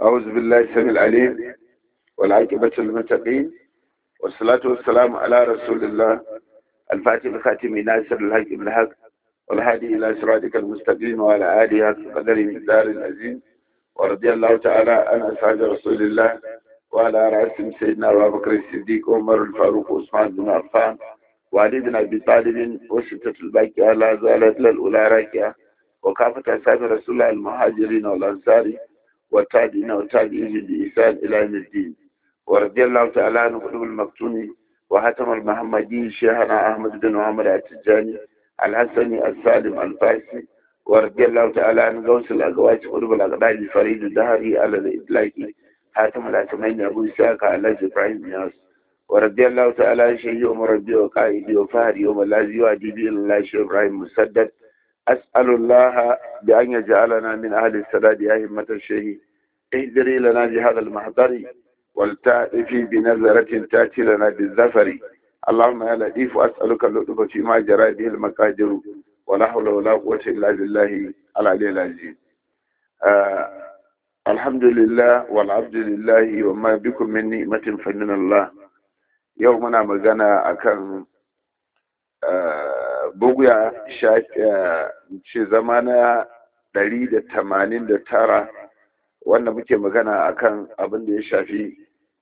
أعوذ بالله السميع العليم والعاقبة للمتقين والصلاة والسلام على رسول الله الفاتح الخاتم ناصر الحق بالحق والهادي إلى صراطك المستقيم وعلى آله حق قدر مقدار العظيم ورضي الله تعالى عن أصحاب رسول الله وعلى رأسهم سيدنا أبو بكر الصديق وعمر الفاروق وعثمان بن عفان وعلي بن أبي طالب وستة الباقية لا زالت للأولى راكية وكافة أصحاب رسول الله المهاجرين والأنصار والتابعين والتابعين بإحسان إلى يوم الدين ورضي الله تعالى عن قلوب المكتوم وحاتم المحمدي شيخنا أحمد بن محمد التجاني الحسني السالم الفارسي ورضي الله تعالى عن غوث الأقوات قلوب الأقداد فريد الدهري على الإطلاق حاتم الأسمين أبو إسحاق على إبراهيم ياس ورضي الله تعالى عن شيخي ومربي وقائدي وفهري وملاذي وأديبي الله شيخ إبراهيم مسدد أسأل الله بأن يجعلنا من أهل السداد يا همة الشيخ اهدري لنا بهذا المحضر والتأتي بنظرة تأتي لنا بالزفر اللهم يا لطيف أسألك اللطف فيما جرى به المقادر ولا حول ولا قوة إلا بالله العلي العظيم آه الحمد لله والعبد لله وما بكم من نعمة فمن الله يومنا مغانا أكن آه bugu ya ce zama na ɗari da tamanin da tara wanda muke magana akan abin da ya shafi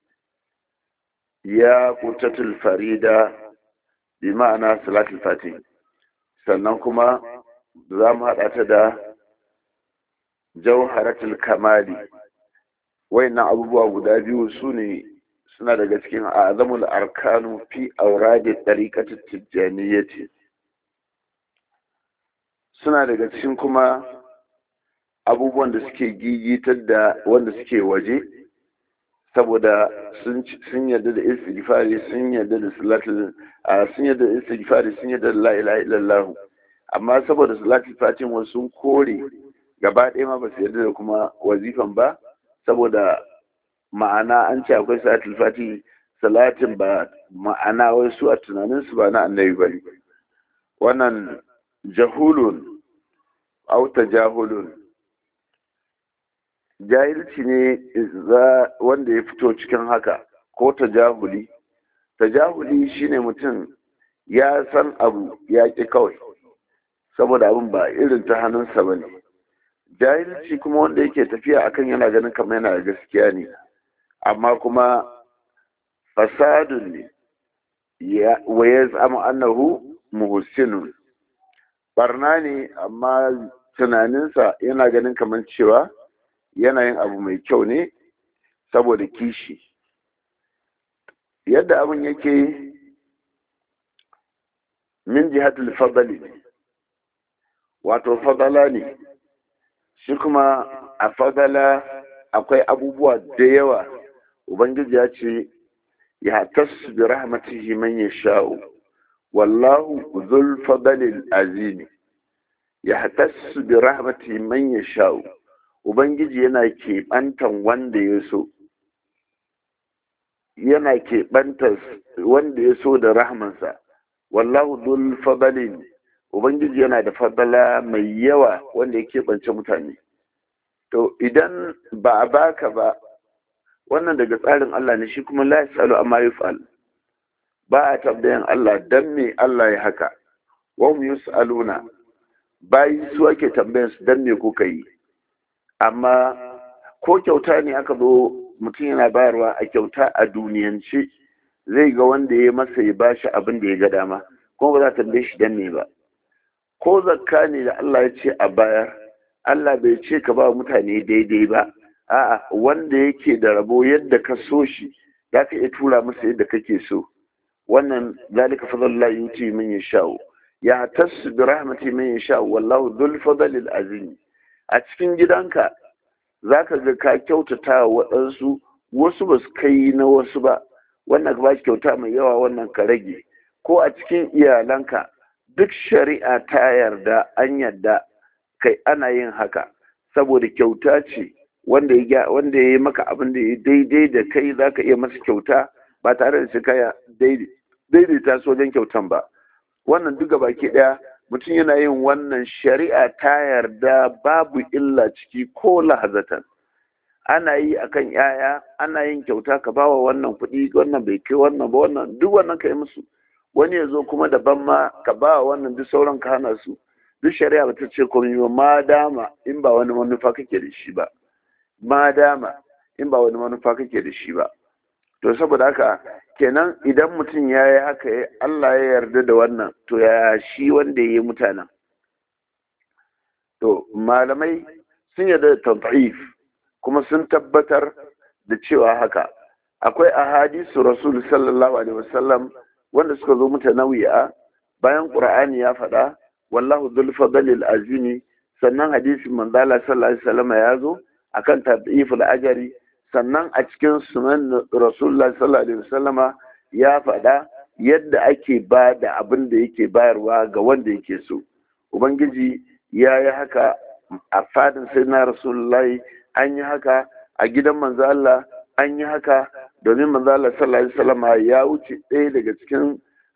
ya kutatul farida bi ma'ana salatul fatih sannan kuma za mu haɗa ta da jauharatul kamali wayannan abubuwa guda biyu su ne suna daga cikin azamul arkanu fi auradi ɗariƙatul tijjaniyyati suna daga cikin kuma abubuwan da suke gigitar da wanda suke waje saboda sun yarda da istighfari sun yarda da salatul sun yarda da istighfari sun yarda da la ilaha illallah amma saboda salatul fatin wasu sun kore gaba ɗaya ma ba su yarda da kuma wazifan ba saboda ma'ana an ce akwai salatul fati salatin ba ma'ana wai su a tunaninsu ba na annabi ba wannan jahulun au tajahulun jahilci ne wanda ya fito cikin haka ko tajahuli tajahuli shine mutum ya san abu ya ƙi kawai saboda abin ba irin ta hannunsa ba ne jahilci kuma wanda yake tafiya akan yana ganin kamar yana da gaskiya ne amma kuma fasadun ne wa ya zama annahu muhsinun barna ne amma tunaninsa yana ganin kamar cewa yanayin abu mai kyau ne saboda kishi yadda abin yake min jihatul fadali ne wato fadala ne shi kuma a fadala akwai abubuwa da yawa ubangiji ya ce ya tasu bi rahmatihi man yasha'u wallahu zul fadalil azimi ya tasu bi rahmatihi man yasha'u ubangiji yana keɓantan wanda ya so yana keɓantar wanda ya so da rahmansa wallahu zul fadalin ubangiji yana da fadala mai yawa wanda ya keɓance mutane to idan ba a baka ba wannan daga tsarin Allah ne shi kuma la yasalu amma yuf'al ba a tambayan Allah dan me Allah ya haka wa hum yusaluna bayi su ake tambayan su dan me kuka yi amma ko kyauta ne aka zo mutum yana bayarwa a kyauta a duniyance zai ga wanda ya masa ya bashi abin da ya ga dama kuma ba za ta tambaye shi dan me ba ko zakka ne da Allah ya ce a bayar Allah bai ce ka ba mutane daidai ba a'a wanda yake da rabo yadda ka so shi za ka iya tura masa yadda kake so wannan zalika fadlullahi yuti min yasha'u ya tasu bi rahmati min yasha'u wallahu dhul fadlil azim a cikin gidanka zaka ga ka kyautata wa waɗansu wasu ba su kai na wasu ba wannan ka ba shi kyauta mai yawa wannan ka rage ko a cikin iyalanka duk shari'a ta yarda an yarda kai ana yin haka saboda kyauta ce wanda ya wanda ya yi maka abin da ya daidai da kai za ka iya masa kyauta ba tare da shi kaya daidaita su wajen kyautan ba wannan duka baki ɗaya mutum yana yin wannan shari'a ta yarda babu illa ciki ko lahazatan ana yi akan yaya ana yin kyauta ka bawa wannan kuɗi wannan bai kai wannan ba wannan duk wannan ka yi musu wani ya zo kuma daban ma ka bawa wannan duk sauran ka hana su duk shari'a ba ta ce komai ba ma dama in ba wani manufa kake da shi ba ma dama in ba wani manufa kake da shi ba to saboda haka kenan idan mutum ya yi haka Allah ya yarda da wannan to ya shi wanda ya yi mutanen to malamai sun yarda da tad'if kuma sun tabbatar da cewa haka akwai ahadisu rasul sallallahu alaihi wasallam wanda suka zo mutanawiya bayan qur'ani ya faɗa wallahu dhul fadlil azimi sannan hadisin manzala sallallahu alaihi wasallam ya zo akan tad'iful ajri sannan a cikin sunan rasulullah sallallahu alaihi wasallama ya faɗa yadda ake ba da abin da yake bayarwa ga wanda yake so ubangiji ya yi haka a fadin sai na rasulullahi an yi haka a gidan manzo Allah an yi haka domin manzo Allah sallallahu alaihi wasallama ya wuce ɗaya daga cikin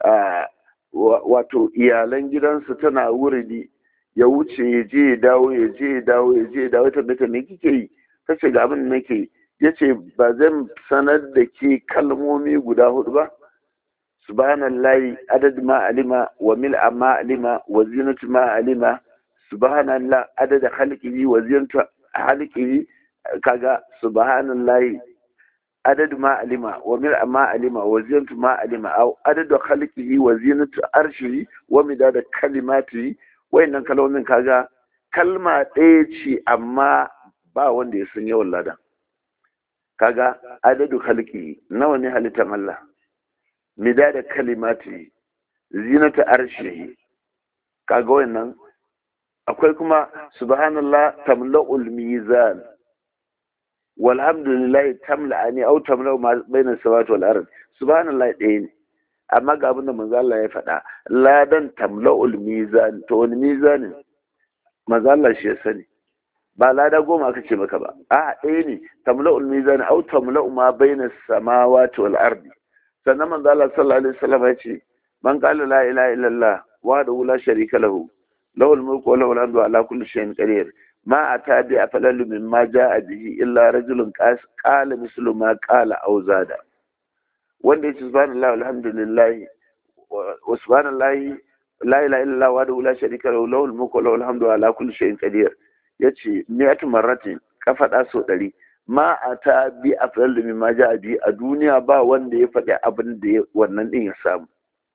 wato iyalan gidansa tana wuridi ya wuce ya je ya dawo ya je ya dawo ya je ya dawo ta me kike yi kace ga abin da nake yi ya ce ba zan sanar da ke kalmomi guda hudu ba subhanallahi adad ma alima wa mil'a ma alima wa zinatu ma alima subhanallah adad khalqihi wa zinatu khalqihi kaga subhanallahi adad ma alima wa mil'a ma alima wa zinatu ma alima aw adad khalqihi wa zinatu arshihi wa midada kalimatihi wayannan kalmomin kaga kalma ɗaya ce amma ba wanda ya san yawan ladan kaga adadu halki nawa ne halittar Allah midada kalimati zinata arshihi kaga wannan akwai kuma subhanallah tamla'ul mizan walhamdulillah tamla'ani aw tamla'u ma baina samawati wal ard subhanallah ɗaya ne amma ga abin da manzo Allah ya faɗa ladan tamla'ul mizan to wani mizanin manzo Allah shi ya sani ba lada goma aka ce maka ba a ɗaya ne tamla'ul mizan au tamla'u ma baina samawati wal ardi sannan manzo Allah sallallahu alaihi wasallam ya ce man qala la ilaha illallah wahdahu la sharika lahu lahul mulku wa lahul hamdu ala kulli shay'in qadir ma ata bi afdalu mimma jaa bihi illa rajulun qala mislu ma qala aw zada wanda yace subhanallahi walhamdulillah wa subhanallahi la ilaha illallah wahdahu la sharika lahu lahul mulku wa lahul hamdu ala kulli shay'in qadir ya ce miyatu marratin ka faɗa sau ɗari ma a ta bi a filar da ma ja bi a duniya ba wanda ya faɗi abin da wannan ɗin ya samu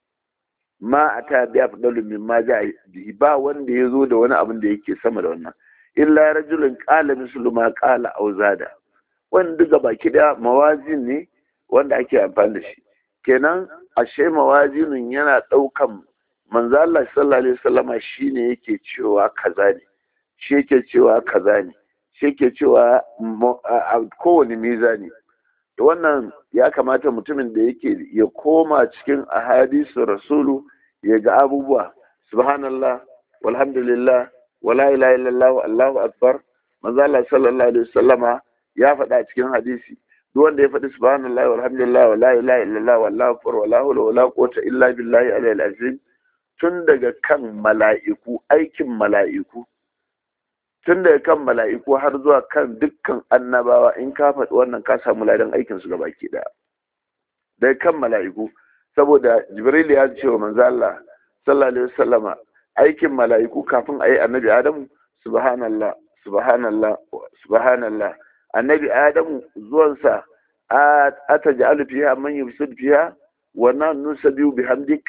ma a ta bi a filar da ma ja bi ba wanda ya zo da wani abin da yake sama da wannan illa rajulun qala mislu ma qala aw zada wanda duka baki da mawazin ne wanda ake amfani da shi kenan ashe mawazinin yana ɗaukan manzo Allah sallallahu alaihi wasallama shine yake cewa kaza ne shi yake cewa kaza ne shi yake cewa a kowane mizani da wannan ya kamata mutumin da yake ya koma cikin ahadisu rasulu ya ga abubuwa subhanallah walhamdulillah wala ilaha illallah allahu akbar manzo Allah sallallahu alaihi wasallama ya faɗa cikin hadisi duk wanda ya faɗi subhanallah walhamdulillah wala ilaha illallah wallahu akbar wala hawla wala quwwata illa billahi al azim tun daga kan mala'iku aikin mala'iku tun daga kan mala'iku har zuwa kan dukkan annabawa in ka faɗi wannan ka samu ladan aikin su gabaki ɗaya daga kan mala'iku saboda jibril ya ce wa manzo Allah sallallahu alaihi wasallama aikin mala'iku kafin ayi annabi adamu subhanallah subhanallah subhanallah annabi adamu zuwansa ataj'alu fiha man yufsid fiha wa nusabbihu bihamdik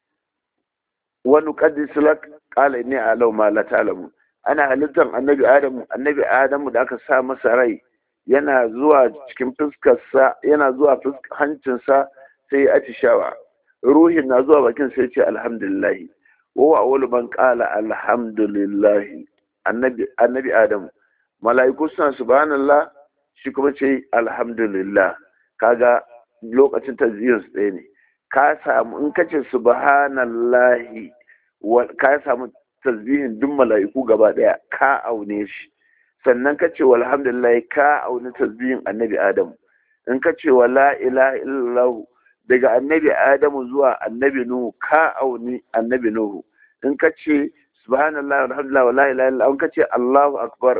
wa nuqaddisu lak qala inni a'lamu ma la ta'lamun ana halittar annabi adamu annabi adamu da aka sa masa rai yana zuwa cikin fuskarsa yana zuwa hancinsa sai ya atishawa ruhin na zuwa bakin sai ce alhamdulillah wa wa awwalu man qala alhamdulillah annabi annabi adamu mala'iku suna subhanallah shi kuma ce alhamdulillah kaga lokacin taziyar su ɗaya ne ka samu in kace subhanallahi ka samu tasbihin duk mala'iku gaba daya ka aune shi sannan ka ce walhamdulillah ka aune tasbihin annabi adamu in ka ce wa la ilaha illallah daga annabi adamu zuwa annabi nuhu ka auni annabi nuhu in ka ce subhanallah walhamdulillah wa la ilaha illallah in ka ce allahu akbar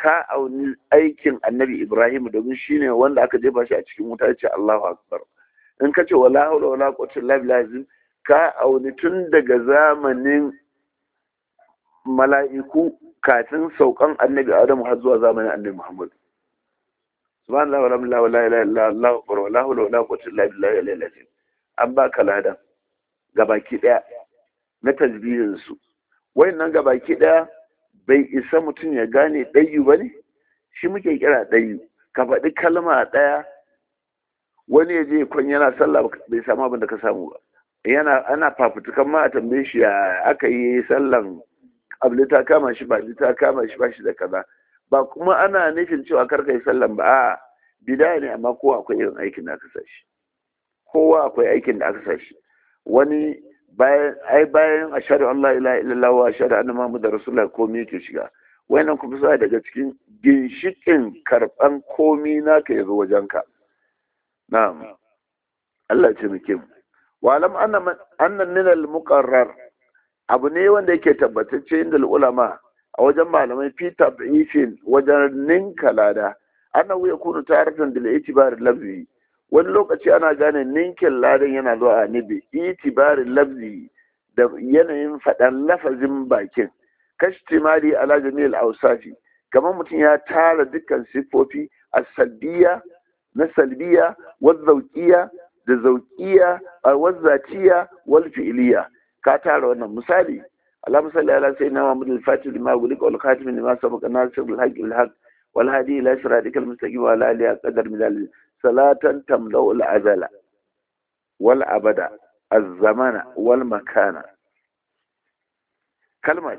ka auni aikin annabi ibrahim domin shine wanda aka jefa shi a cikin wuta ya ce allahu akbar in ka ce wala haula wala quwwata illa billah ka auni tun daga zamanin mala'iku kafin saukan annabi adamu har zuwa zamanin annabi muhammad subhanallah wa la ilaha illa allah wa la hawla wala quwwata illa billahi al-azim an baka ladan gabaki daya na tasbihin su wayannan gabaki daya bai isa mutum ya gane ɗayu ba ne shi muke kira ɗayu ka faɗi kalma ɗaya wani ya je kwan yana sallah bai samu abin da ka samu ba yana ana fafutukan ma a tambaye shi ya aka yi sallan abli ta kama shi ba ta kama shi ba shi da kaza ba kuma ana nufin cewa kar yi sallan ba a bida ne amma kowa akwai irin aikin da aka sa shi kowa akwai aikin da aka sa shi wani bayan ai bayan ashhadu an la ilaha illallah wa ashhadu anna muhammadar rasulullah komai yake shiga wayannan kuma suna daga cikin ginshikin karban komai naka yazo wajenka na'am Allah ya taimake mu wa alam anna anna min al muqarrar abu ne wanda yake tabbatacce inda ulama a wajen malamai fi tab'ifin wajen ninka lada annahu yakunu taratan bil itibar lafzi wani lokaci ana gane ninkin ladan yana zuwa a nibi itibarin lafzi da yanayin faɗan lafazin bakin kashtimali ala jami'il ausafi kamar mutum ya tara dukkan siffofi a salbiya na salbiya wazzauqiya da zauqiya wazzatiya wal fi'liya ka tara wannan misali اللهم صل على سيدنا محمد الفاتح لما أغلق والخاتم لما سبق الناصر بالحق بالحق والهادي إلى صراطك المستقيم وعلى آله قدر من ذلك صلاة تملأ الأزل والأبد الزمان والمكان كلمة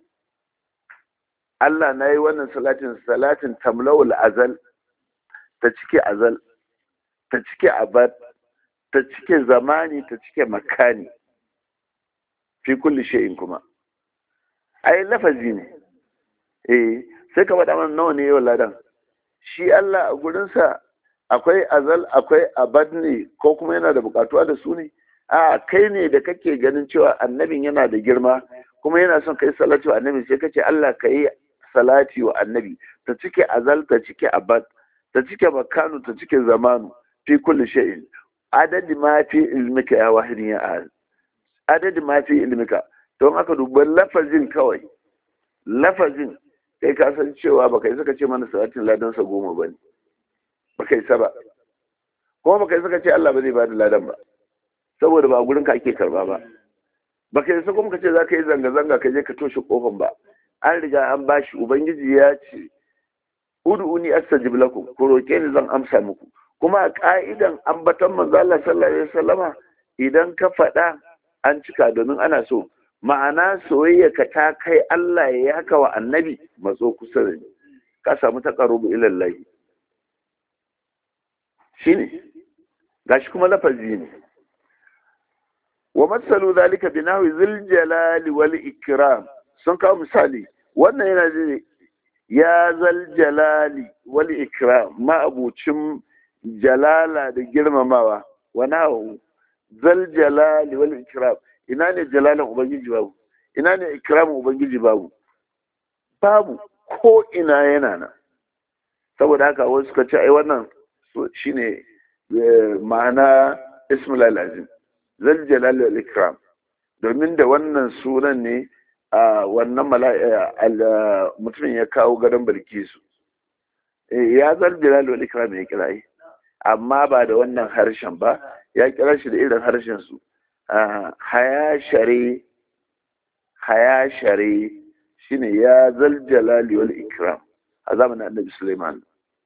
Allah na yi wannan salatin salatin tamlawul azal ta cike azal ta cike abad ta cike zamani ta cike makani fi kulli shay'in kuma ai lafazi ne eh sai ka faɗa mana nawa ne yau ladan shi Allah a gurinsa akwai azal akwai abad ne ko kuma yana da bukatuwa da su ne a kai ne da kake ganin cewa annabin yana da girma kuma yana son kai salati wa annabi sai kace Allah ka yi salati wa annabi ta cike azal ta cike abad ta cike makanu ta cike zamanu fi kulli shay'in adadi ma fi ilmika ya wahidin ya ahad adadi ma fi ilmika don aka duba lafazin kawai lafazin kai ka san cewa baka yi saka ce mana salatin ladansa goma bane baka yi ba kuma baka yi saka ce Allah ba zai bada ladan ba saboda ba gurin ka ake karba ba baka yi kuma ka ce za ka yi zanga-zanga ka je ka toshe kofan ba an riga an bashi ubangiji ya ce ud'uni astajib lakum ku roke ni zan amsa muku kuma a ka'idan ambaton manzo Allah sallallahu alaihi wasallama idan ka faɗa an cika domin ana so ma'ana soyayya ka ta kai Allah ya haka wa annabi matso kusa da ni ka samu taqarrubu ila Allah shine gashi kuma lafazi ne wa masalu zalika bi nahwi zil jalali wal ikram sun kawo misali wannan yana da ya zal jalali wal ikram ma abucin jalala da girmamawa wa nahu zal jalali wal ikram ina ne jalalan ubangiji babu ina ne ikramin ubangiji babu babu ko ina yana nan saboda haka wasu suka ce ai wannan shine ma'ana ismul azim zal jalali wal ikram domin da wannan sunan ne a wannan mutumin ya kawo gadon bilkisu ya zal jalali wal ikram ya kira amma ba da wannan harshen ba ya kira shi da irin harshen su hayashare hayashare shine ya zal jalali wal ikram a zamanin annabi Sulaiman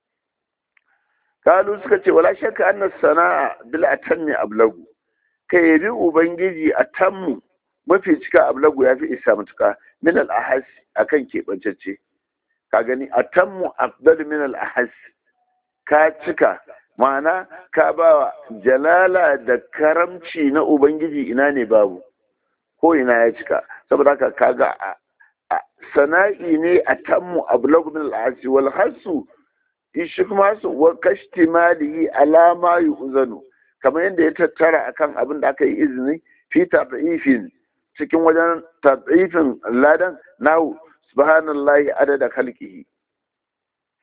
kalu suka ce wala shakka anna sana'a bil atammi ablagu kai yabi ubangiji atammu mafi cika ablagu ya fi isa matuka min al ahas akan keɓancacce ka gani atammu afdal min al ahas ka cika ma'ana ka ba jalala da karamci na ubangiji ina ne babu ko ina ya cika saboda haka kaga sana'i ne a tammu ablagu min al'asi wal hasu shi kuma su wa kashtimalihi alama yu'zanu kamar yadda ya tattara akan abin da aka yi izini fi tad'ifin cikin wajen tad'ifin ladan nahu subhanallahi adada khalqihi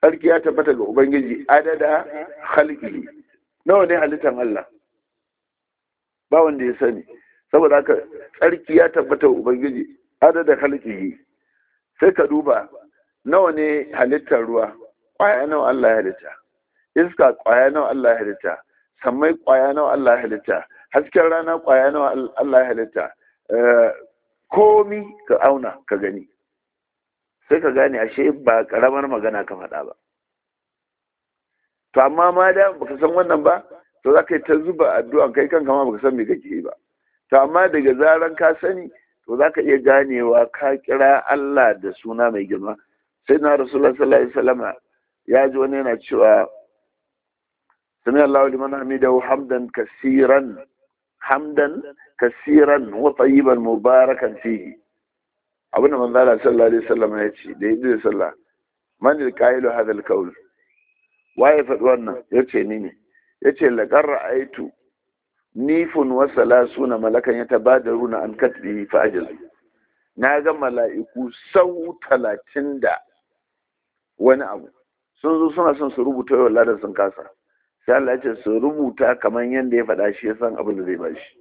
tsarki ya tabbata ga ubangiji adada khalqihi nawa ne halittan Allah ba wanda ya sani saboda haka tsarki ya tabbata ga ubangiji adada khalqihi sai ka duba nawa ne halittar ruwa kwaya nawa Allah ya halitta iska kwaya nawa Allah ya halitta sammai kwaya nawa Allah ya halitta hasken rana kwaya nawa Allah ya halitta komi ka auna ka gani sai ka gane ashe ba karamar magana ka faɗa ba to amma ma da baka san wannan ba to za ka yi ta zuba addu'a kai kanka ma baka san me kake yi ba to amma daga zaran ka sani to za ka iya ganewa ka kira Allah da suna mai girma sai na rasulullah sallallahu alaihi wasallam ya ji wani yana cewa sami Allahu liman hamidahu hamdan kasiran hamdan kasiran wa tayyiban mubarakan fihi abinda manzo Allah sallallahu alaihi wasallam ya ce da yi sallah man al qailu hadha al qawl waye faɗi wannan yace ni ne yace laqad ra'aytu nifun wa salasuna malakan yatabadaruna an katbihi fa ajazu na ga mala'iku sau talatin da wani abu sun zo suna son su rubuta yau ladan sun kasa sai Allah ya ce su rubuta kamar yadda ya faɗa shi ya san abin da zai ba shi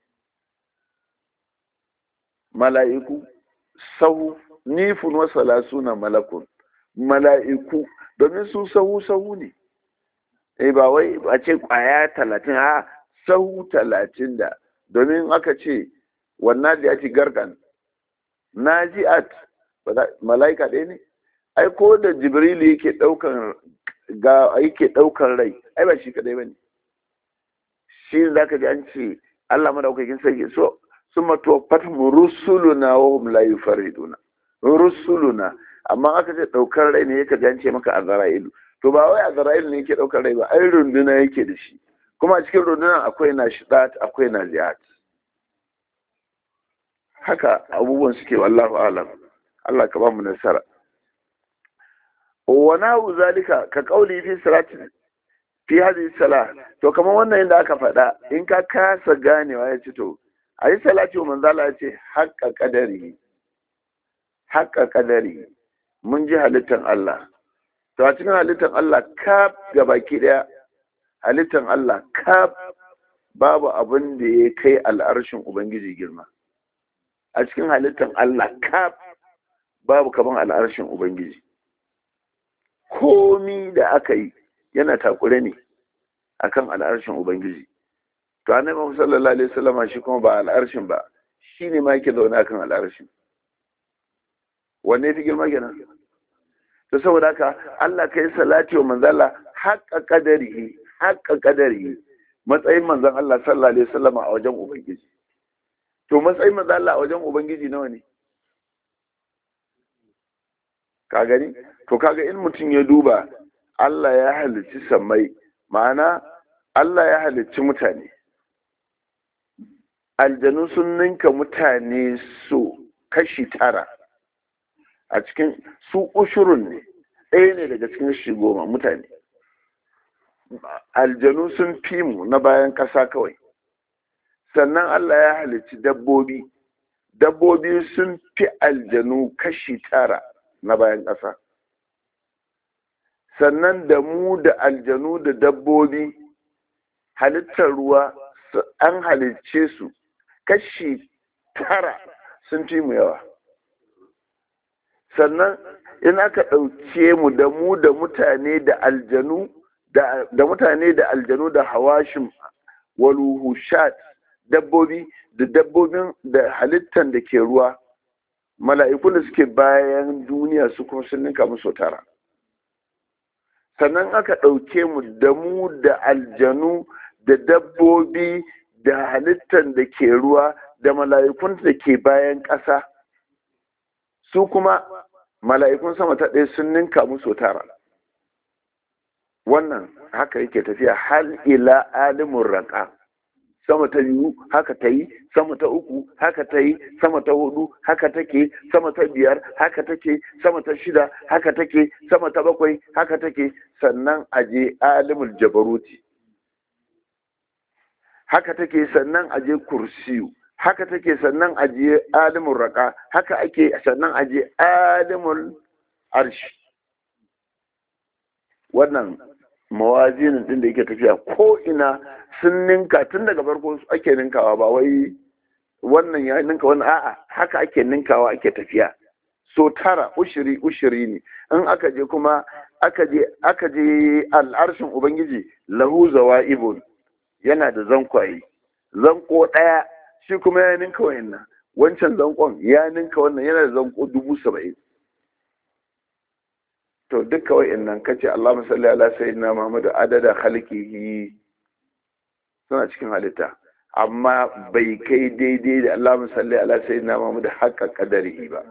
mala'iku sahu nifun wa salasuna malakun mala'iku domin su sahu sahu ne eh ba wai a ce kwaya talatin a sahu talatin da domin aka ce wannan da ya ci gargan naji'at mala'ika ɗaya ne ai ko da jibrilu yake ɗaukan ga yake ɗaukan rai ai ba shi kadai bane shi zaka ji an ce Allah madaukakin sarki so summa tuwaffat rusuluna wa hum la yufarriduna rusuluna amma aka ce ɗaukar rai ne yake ji an ce maka azra'ilu to ba wai azra'ilu ne yake ɗaukar rai ba ai runduna yake da shi kuma a cikin rundunan akwai nashidat akwai naziat haka abubuwan suke wallahu alam Allah ka ba mu nasara wa nahu zalika ka kauli fi salati fi hadhihi salah to kamar wannan inda aka faɗa in ka kasa ganewa ya ce to ayi salati wa manzo Allah ya ce haqqa qadari haqqa qadari mun ji halittan Allah to a cikin halittan Allah kaf baki daya halittan Allah kaf babu abin da ya kai al'arshin ubangiji girma a cikin halittan Allah kaf babu kaman al'arshin ubangiji komi da aka yi yana takure ne akan al'arshin ubangiji to annabi Muhammad sallallahu alaihi wasallam shi kuma ba al'arshin ba shine ma yake zaune akan al'arshin wanne fi girma kenan to saboda haka Allah kai salati wa manzala haqqa qadarihi haqqa qadarihi matsayin manzon Allah sallallahu alaihi wasallam a wajen ubangiji to matsayin manzon Allah a wajen ubangiji nawa ne ka gani to kaga in mutum ya duba Allah ya halicci sammai ma'ana Allah ya halicci mutane aljanu sun ninka mutane so kashi tara a cikin su ushurun ne ɗaya ne daga cikin shi goma mutane aljanu sun fi mu na bayan ƙasa kawai sannan Allah ya halicci dabbobi dabbobi sun fi aljanu kashi tara na bayan ƙasa sannan da mu da aljanu da dabbobi halittar ruwa an halicce su kashi tara sun fi mu yawa sannan in aka ɗauke mu da mu da mutane da aljanu da mutane da aljanu da hawashin waluhushat dabbobi da dabbobin da halittar da ke ruwa mala'ikun da suke bayan duniya su kuma sun ninka musu tara sannan aka ɗauke mu da mu da aljanu da dabbobi da halittar da ke ruwa da mala'ikun da ke bayan ƙasa su kuma mala'ikun sama ta ɗaya sun ninka musu tara wannan haka yake tafiya har ila alimin raƙa sama ta biyu haka ta yi sama ta uku haka ta yi sama ta hudu haka take sama ta biyar haka take sama ta shida haka take sama ta bakwai haka take sannan aje alimul jabaruti haka take sannan aje kursiyu haka take sannan aje alimul raka haka ake sannan aje alimul arshi wannan mawazinin din da yake tafiya ko ina sun ninka tun daga farko ake ninkawa ba wai wannan ya ninka wannan a'a haka ake ninkawa ake tafiya so tara ushiri ushiri ne in aka je kuma aka je aka je al'arshin ubangiji lahu zawa'ibun yana da zankwaye zanko ɗaya shi kuma ya ninka wayannan wancan zankon ya ninka wannan yana da zanko dubu saba'in to duka wayannan kace Allah musalli ala sayyidina Muhammadu adada khalqihi suna cikin halitta amma bai kai daidai da Allah musalli ala sayyidina Muhammadu haqqa qadarihi ba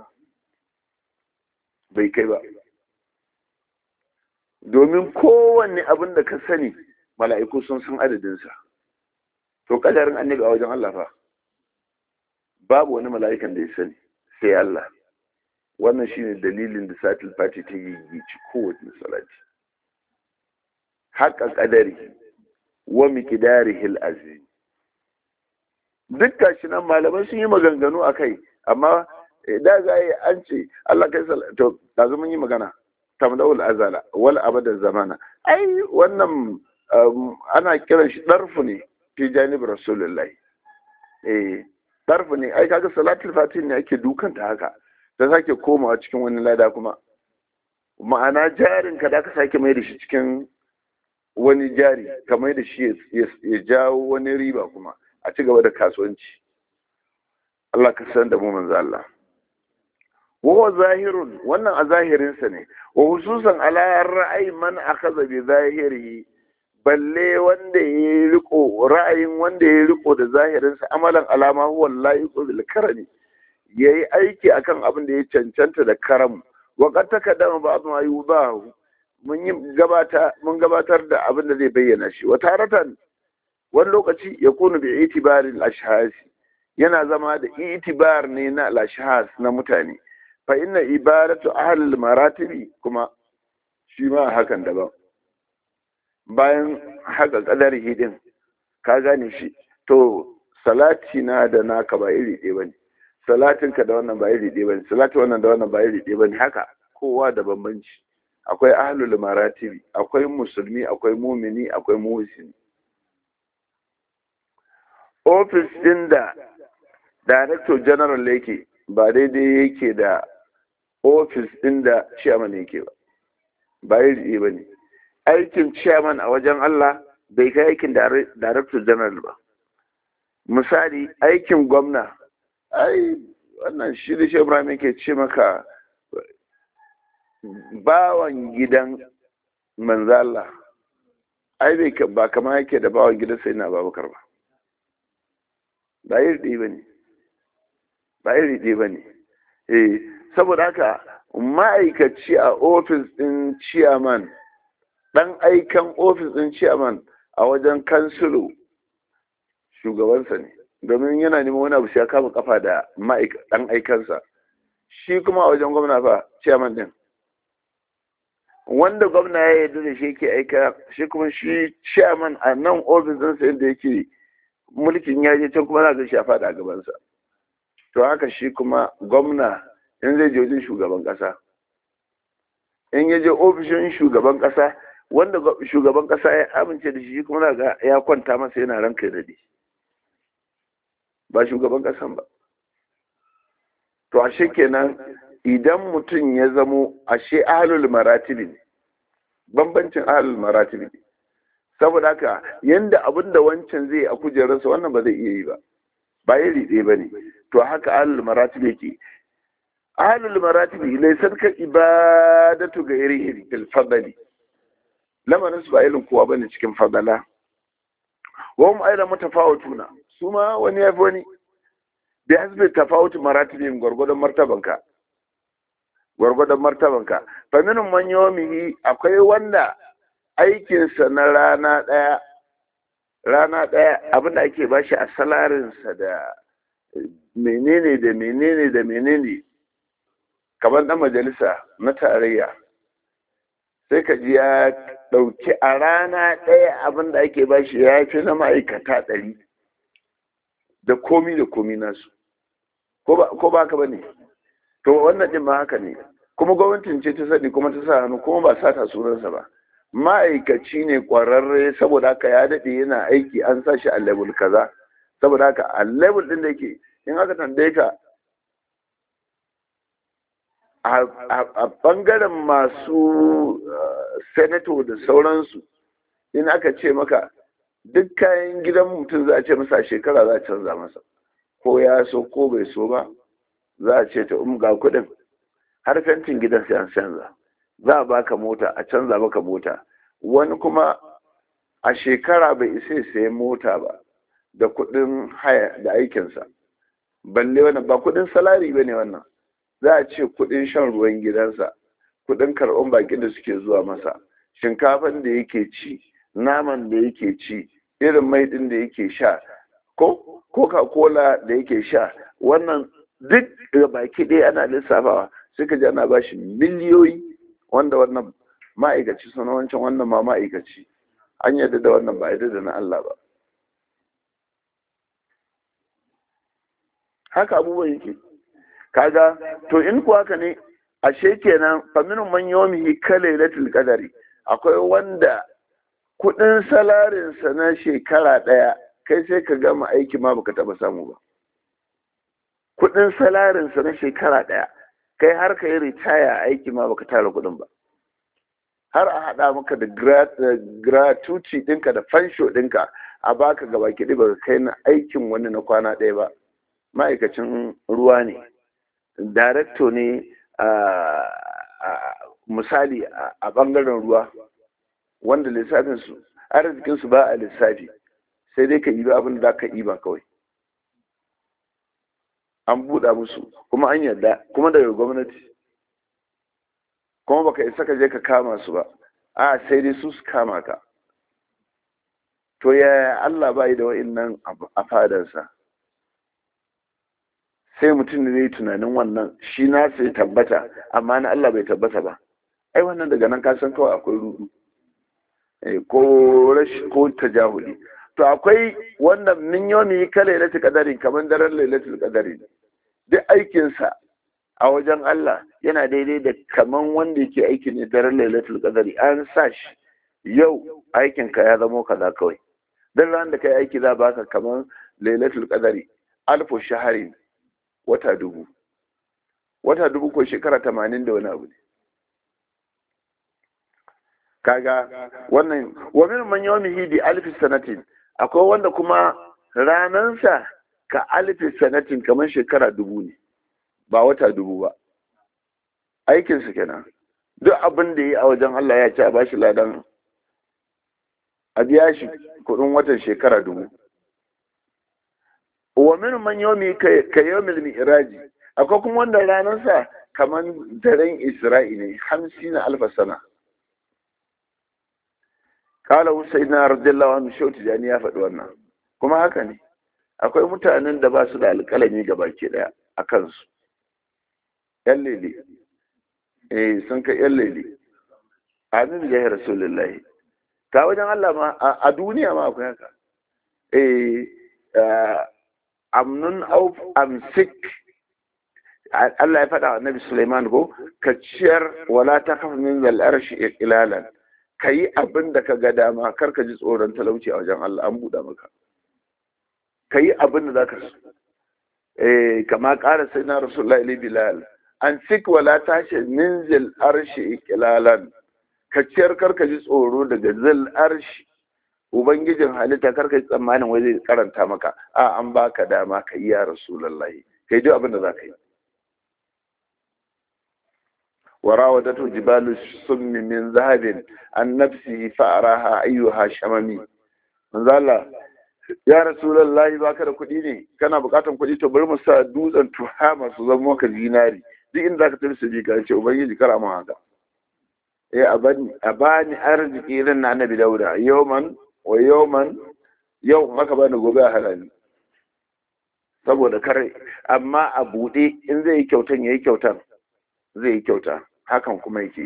bai kai ba domin kowanne abin da ka sani mala'iku sun san adadinsa to kadarin annabi a wajen Allah fa babu wani mala'ikan da ya sani sai Allah wannan shine dalilin da satil fati ta yi ci kowace salati haƙa ƙadari wa miqdarihi al-azim duk gashi nan malamai sun yi maganganu a kai amma da za yi an ce Allah kai to da mun yi magana tamdawul azala wal abadan zamana ai wannan ana kiran shi darfu ne fi janib rasulullahi eh darfu ne ai kaga salatul fatih ne ake dukanta haka da sake komawa cikin wani lada kuma ma'ana jarin ka da ka sake mai da shi cikin wani jari ka mai da shi ya jawo wani riba kuma a ci gaba da kasuwanci Allah ka san da mu manzo Allah wa zahirun wannan a zahirinsa ne wa hususan ala ra'ayi man akhadha bi zahirihi balle wanda ya riko ra'ayin wanda ya riko da zahirinsa amalan alama huwa layiqu bil karami yayi aiki akan abin da ya cancanta da karamu wa qad takaddama ba'd ma yudahu mun yi gabata mun gabatar da abin da zai bayyana shi wa taratan wani lokaci ya kunu bi itibarin ashhasi yana zama da itibar ne na al na mutane fa inna ibadatu ahlul maratibi kuma shi ma hakan daban bayan haka kadar hidin ka gane shi to salati na da naka ba iri ɗaya bane salatin ka da wannan ba iri ɗaya bane salati wannan da wannan ba iri ɗaya bane haka kowa da bambanci akwai ahlul maratibi akwai musulmi akwai mumini akwai muhsini ofis din da director general yake ba daidai yake da ofis ɗin da chairman yake ba ba yi ba ne aikin chairman a wajen Allah bai kai aikin director general ba misali aikin gwamna ai wannan shi da ibrahim yake ce maka bawan gidan manzo Allah ai bai ba kama yake da bawan gidan sai na babakar ba ba yi ba ne ba iri ɗaya ba ne eh saboda haka ma'aikaci a ofis ɗin ciyaman ɗan aikan ofis ɗin ciyaman a wajen kansilo shugabansa ne domin yana neman wani abu ya kama kafa da ɗan aikansa shi kuma a wajen gwamna fa ciyaman ɗin wanda gwamna ya yarda da shi yake aika shi kuma shi ciyaman a nan ofis ɗinsa yadda yake mulkin ya je can kuma za ga shi a faɗa a gabansa to haka shi kuma gwamna in zai je wajen shugaban kasa in ya je ofishin shugaban kasa wanda shugaban kasa ya amince da shi kuma ga ya kwanta masa yana ranka da dade ba shugaban kasan ba to ashe kenan idan mutum ya zamo ashe ahlul maratibi ne bambancin ahlul maratibi ne saboda haka yanda abin da wancan zai a kujerarsa wannan ba zai iya yi ba ba iri ɗaya ba ne to haka ahlul maratibi yake ahlul maratibi laysat ka ibadatu ghairihi fil fadli lamarin su ba irin kowa bane cikin fadala wa hum aidan mutafawatuna su ma wani yafi wani bi hasbi tafawut maratibin gwargwadon martabanka gwargwadon martabanka fa minhum man yawmihi akwai wanda aikinsa na rana ɗaya rana ɗaya abinda ake bashi a salarinsa da menene da menene da menene kamar ɗan majalisa na tarayya sai ka ji ya ɗauki a rana ɗaya abinda ake bashi ya fi na ma'aikata ɗari da komi da komi nasu ko ba ka ba ne to wannan ɗin ma haka ne kuma gwamnatin ce ta sani kuma ta sa hannu kuma ba sata sunansa ba ma'aikaci ne ƙwararre saboda haka ya daɗe yana aiki an sa shi a level kaza saboda haka a level ɗin da yake in aka tambaye ka a ɓangaren masu senator da sauransu in aka ce maka duk kayan gidan mutum za a ce masa a shekara za a canza masa ko ya so ko bai so ba za a ce ta um ga kuɗin har fentin gidan sai an canza za a baka mota a canza maka mota wani kuma a shekara bai isa sai mota ba da kuɗin haya da aikinsa balle wannan ba kuɗin salari ba ne wannan za a ce kuɗin shan ruwan gidansa kuɗin karɓar bakin da suke zuwa masa shinkafan da yake ci naman da yake ci irin mai ɗin da yake sha ko coca cola da yake sha wannan duk da baki ɗaya ana lissafawa suka ji ana bashi miliyoyi wanda wannan ma'aikaci suna wancan wannan ma ma'aikaci an yadda da wannan ba yadda da na Allah ba haka abubuwan yake kaga to in kuwa haka ne ashe kenan faminin man yomihi kalailatul qadari akwai wanda kudin salarinsa na shekara daya kai sai ka gama aiki ma baka taba samu ba kudin salarinsa na shekara daya kai har ka yi ritaya aiki ma baka tara kudin ba har a haɗa maka da gratuity ɗinka da fansho ɗinka a baka gaba kiɗi baka kai na aikin wani na kwana ɗaya ba ma'aikacin ruwa ne darakto ne misali a ɓangaren ruwa wanda lissafinsu arzikinsu ba a lissafi sai dai ka yi ba abin da ka yi ba kawai an buɗa musu kuma an yarda kuma daga gwamnati kuma baka isa ka je ka kama su ba a sai dai su su kama ka to yaya Allah ba yi da wa'innan a fadarsa sai mutum da zai tunanin wannan shi na sai tabbata amma na Allah bai tabbata ba ai wannan daga nan kasan kawai akwai rudu ko rashi ko tajahuli to akwai wanda min yomi ka lailatul qadari kamar daren lailatul qadari duk aikinsa a wajen Allah yana daidai da kaman wanda yake aiki ne daren lailatul qadari an sa shi yau aikinka ya zamo kaza kawai dan ran da kai aiki za baka kaman lailatul qadari alfu shaharin wata dubu wata dubu ko shekara tamanin da wani abu ne kaga wannan wa min man yawmihi bi alfi sanatin akwai wanda kuma ranansa ka alfi sanatin kamar shekara dubu ne ba wata dubu ba aikinsa kenan duk abin da yi a wajen Allah ya ce a bashi ladan a biya shi kudin watan shekara dubu wa min man yawmi ka yawmil mi'raji akwai kuma wanda ranarsa kamar daren isra'i ne hamsin alfa sana kala husaina radiyallahu anhu shauti jani ya faɗi wannan kuma haka ne akwai mutanen da ba su da alƙalami ga baki ɗaya a kansu yan lele eh sun kai yan lele amin ya rasulullahi ta wajen Allah ma a duniya ma akwai haka eh amnun auf amsik Allah ya faɗa wa Nabi Sulaiman ko ka ciyar wala ta kafa min zal arshi ilalan ka yi abin da ka ga dama kar ka ji tsoron talauci a wajen Allah an buɗa maka ka yi abin da za ka so eh kama ƙara sai na rasulullah ili bilal an sik wala tashi min zil arshi ikilalan ka ciyar kar ka ji tsoro daga zil arshi ubangijin halitta kar ka ji tsammanin wai zai karanta maka a an baka dama ka yi ya rasulullahi kai duk abin da za ka yi وراودته جبال السم من ذهب عن نفسه فأراها أيها شممي من ذا ya rasulullahi baka da kuɗi ne kana buƙatar kuɗi to bari mu sa dutsen tuhama su zama maka zinari duk inda ka tafi su bi ka ce ubangiji kara mu haka eh a bani a bani arziki irin na annabi dauda yawman wa yawman yau maka bani gobe a halali saboda kare amma a buɗe in zai yi kyautan ya yi kyautan zai yi kyauta hakan kuma yake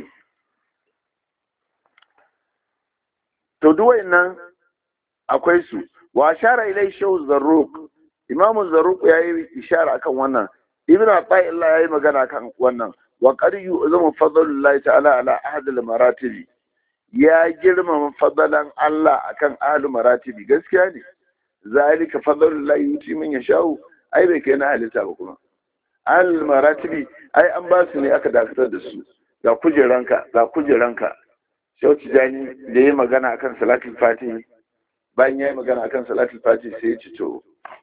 to duwai nan akwai su wa shara ilai shehu zarruq imamu zarruq ya yi ishara akan wannan ibn ata'illah ya yi magana kan wannan wa qad yu'zamu fadlullahi ta'ala ala ahad al maratibi ya girmama fadalan Allah akan ahlu maratibi gaskiya ne zalika fadlullahi yuti man yashau ai bai kai na halitta ba kuma ahlu maratibi ai an ba su ne aka dakatar da su ga kujeranka ga kujeranka shau tijani da ya magana akan salatul fatihi bayan ya yi magana akan salatul fatihi sai ya ci to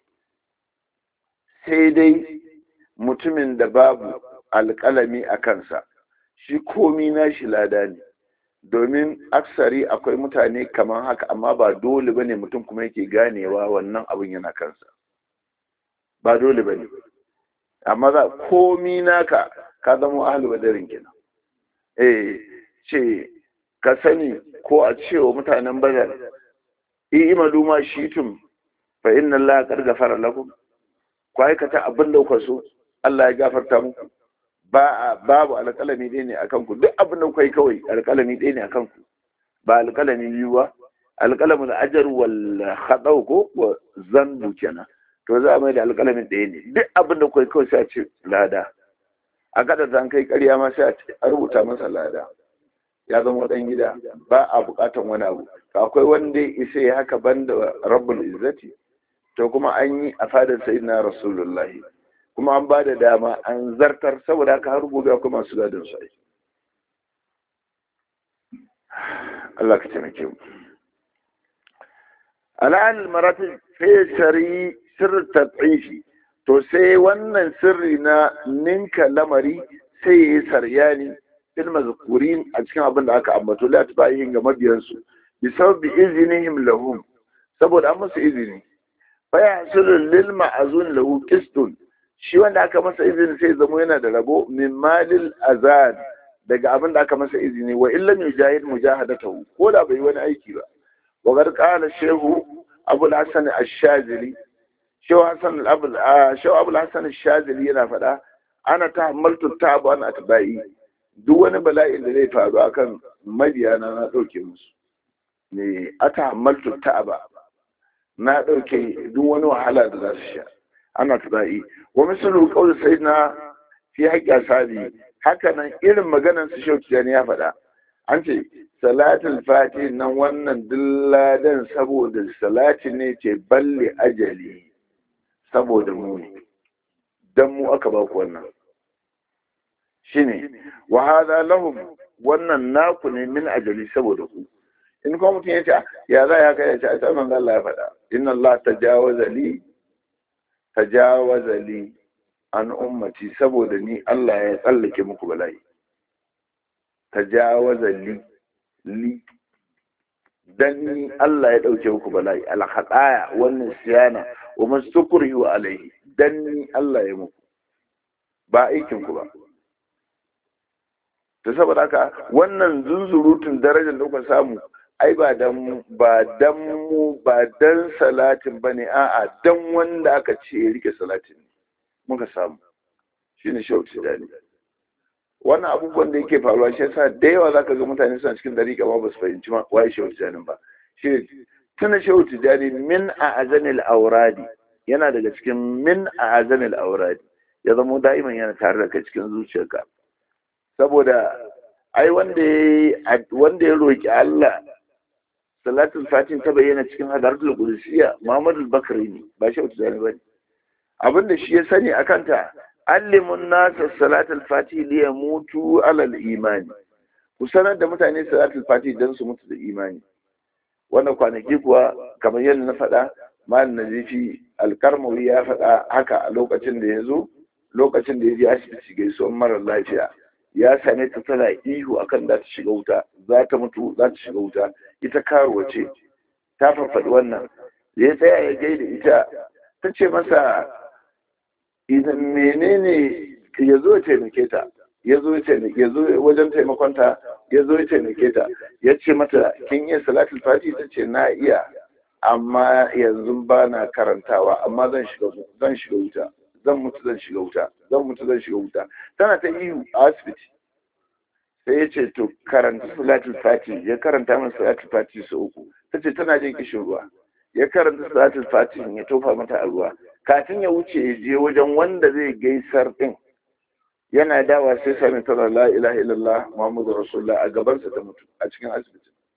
sai dai mutumin da babu alƙalami a kansa shi komi na shi lada ne domin aksari akwai mutane kamar haka amma ba dole ba ne mutum kuma yake ganewa wannan abin yana kansa ba dole ba ne amma za komi naka ka zama ahalu badarin kenan eh ce ka sani ko a cewa mutanen badar i'malu ma shitum fa inna allaha qad ghafara lakum ku aikata abin da kuka so Allah ya gafarta muku ba babu alƙalami ɗaya ne akan ku duk abin da kuka yi kawai alƙalami ɗaya ne akan ku ba alƙalami biyu ba alƙalamin ajar wal khadau ko wa zanbu kenan to za a mai da alƙalamin ɗaya ne duk abin da kuka yi kawai sai a ce lada a kada zan kai ƙarya ma sai a rubuta masa lada ya zama ɗan gida ba a buƙatan wani abu akwai wanda ya isa ya haka banda rabbul izzati to kuma an yi a fadar sayyidina rasulullahi kuma an ba da dama an zartar saboda haka har gobe akwai masu gadon su Allah ka taimake mu al'al maratib fesari sirr tad'ifi to sai wannan sirri na ninka lamari sai ya yi saryani fil mazkurin a cikin abin da aka ambato la tabayin ga mabiyansu bi sabbi iznihim lahum saboda an masa izini fa yahsulu lil ma'zun lahu qistun shi wanda aka masa izini sai zamo yana da rabo min malil azad daga abin da aka masa izini wa illam yujahid mujahadatahu ko da bai wani aiki ba wa gar qala shehu abu al-hasan ash-shazili shehu hasan abu shehu abu al-hasan ash-shazili yana faɗa ana tahammaltu ta'abu an atba'i duk wani bala'in da zai faru akan mabiyana na ɗauke musu ne a tahammaltu ta'aba na ɗauke duk wani wahala da za su sha ana tuna'i wa misalu qawl sayyidina fi haqqi ashabi haka nan irin maganar su shauki ne ya faɗa an ce salatul fati nan wannan dilladan saboda salati ne ce balle ajali saboda mu ne dan mu aka ba ku wannan shine wa hadha lahum wannan naku ne min ajali saboda ku in kuma mutum ya ce ya za ya kai ya ce a sai manzo Allah ya faɗa inna Allah tajawaza li tajawaza li an ummati saboda ni Allah ya tsallake muku bala'i tajawaza li li dan ni Allah ya dauke muku bala'i al khataya wannan siyana wa mastukuri wa alaihi dan ni Allah ya muku ba aikin ku ba to saboda haka wannan zunzurutun darajar da kuka samu ai ba dan ba dan mu ba dan salatin bane a'a dan wanda aka ce ya rike salatin muka samu shine shauti dani wannan abubuwan da yake faruwa shi yasa da yawa zaka ga mutane suna cikin dariƙa ba su fahimci ma waye shauti dani ba shi tuna shauti dani min a azanil auradi yana daga cikin min a azanil auradi ya zama da'iman yana tare da kai cikin zuciyarka saboda ai wanda ya wanda ya roki Allah salatul fatin ta bayyana cikin hadaratul qudusiyya Muhammad bakari ne ba shi wata zane bane abinda shi ya sani akan ta allimun nasa salatul fati li yamutu alal imani ku sanar da mutane salatul fati dan su mutu da imani wannan kwanaki kuwa kamar yadda na faɗa mal nazifi alkarmawi ya faɗa haka a lokacin da ya zo lokacin da ya je asibiti gaisuwar mara lafiya ya same ta tana ihu akan za ta shiga wuta za ta mutu za ta shiga wuta ita karuwa ce ta farfaɗi wannan da ya tsaya ya gaida ita ta ce masa idan menene ya zo ya taimake ta ya zo ya zo wajen taimakonta ya zo ya taimake ta ya ce mata kin iya salatul fati ta ce na iya amma yanzu ba na karantawa amma zan shiga zan shiga wuta zan mutu zan shiga wuta zan mutu zan shiga wuta tana ta ihu a asibiti sai ya ce to karanta salatul fati ya karanta min salatul fati su uku ta ce tana jin kishin ruwa ya karanta salatul fati ya tofa mata a ruwa kafin ya wuce ya je wajen wanda zai gaisar din yana dawa sai sami tana la ilaha illallah muhammadu rasulullah a gabansa ta mutu a cikin asibiti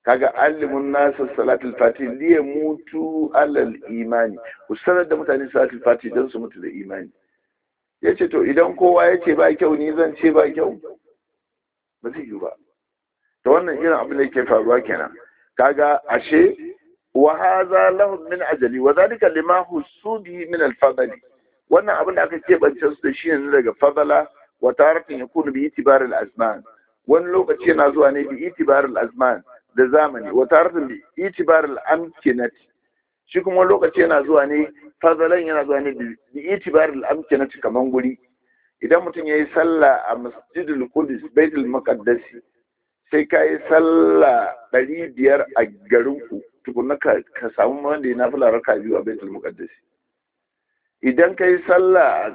kaga alimun nasu salatul fati liya mutu alal imani ku sanar da mutane salatul fati don su mutu da imani ya ce to idan kowa ya ce ba kyau ni zan ce ba kyau ba zai yi ba ta wannan irin abin da yake faruwa kenan kaga ashe wa hadha lahum min ajali wa zalika lima husubi min al-fadli wannan abin da aka keɓance su da shi ne daga fadala wa taratin yakunu bi itibar al-azman wani lokaci yana zuwa ne bi itibar al-azman da zamani wa taratin bi itibar al-amkinat shi kuma lokaci yana zuwa ne fadalan yana zuwa ne bi itibar al-amkinat kaman guri idan mutum yayi sallah a masjidul qudus baitul maqdis sai ka yi sallah ɗari biyar a garinku tukuna ka samu wanda ya nafi raka biyu a baitul muqaddas idan ka yi sallah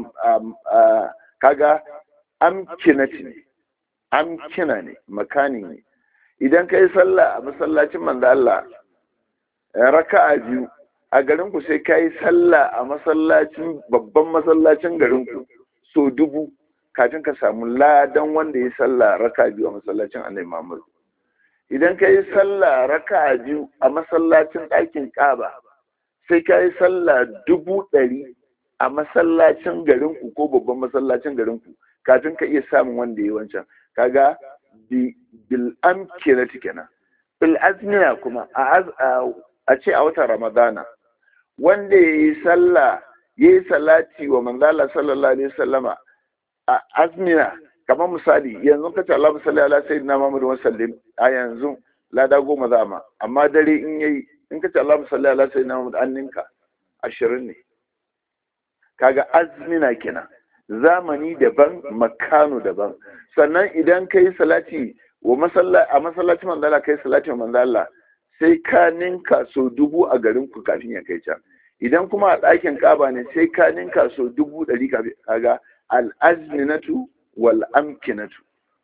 kaga amkinati ne amkina ne makani ne idan ka yi sallah a masallacin manzo Allah raka'a biyu a garinku sai ka yi sallah a masallacin babban masallacin garinku so dubu kafin ka samu ladan wanda ya sallah raka biyu a masallacin annabi Muhammad idan ka yi sallah raka biyu a masallacin ɗakin Kaaba sai ka yi sallah dubu ɗari a masallacin garinku ko babban masallacin garinku kafin ka iya samun wanda ya wancan kaga bil amkinati kenan bil azmiya kuma a ce a watan ramadana wanda ya yi sallah ya yi salati wa manzala sallallahu alaihi wasallama a azmina kamar misali yanzu ka ce Allah musalli ala sayyidina Muhammad wa sallim a yanzu lada goma za ma amma dare in yayi in ka ce Allah musalli ala sayyidina Muhammad an ninka ashirin ne kaga azmina kenan zamani daban makano daban sannan idan kai salati wa masalla a masallacin manzala kai salati wa manzala sai ka ninka so dubu a garin ku kafin ya kai can idan kuma a ɗakin kaba ne sai ka ninka so dubu ɗari kafin kaga al'azminatu wal'amkinatu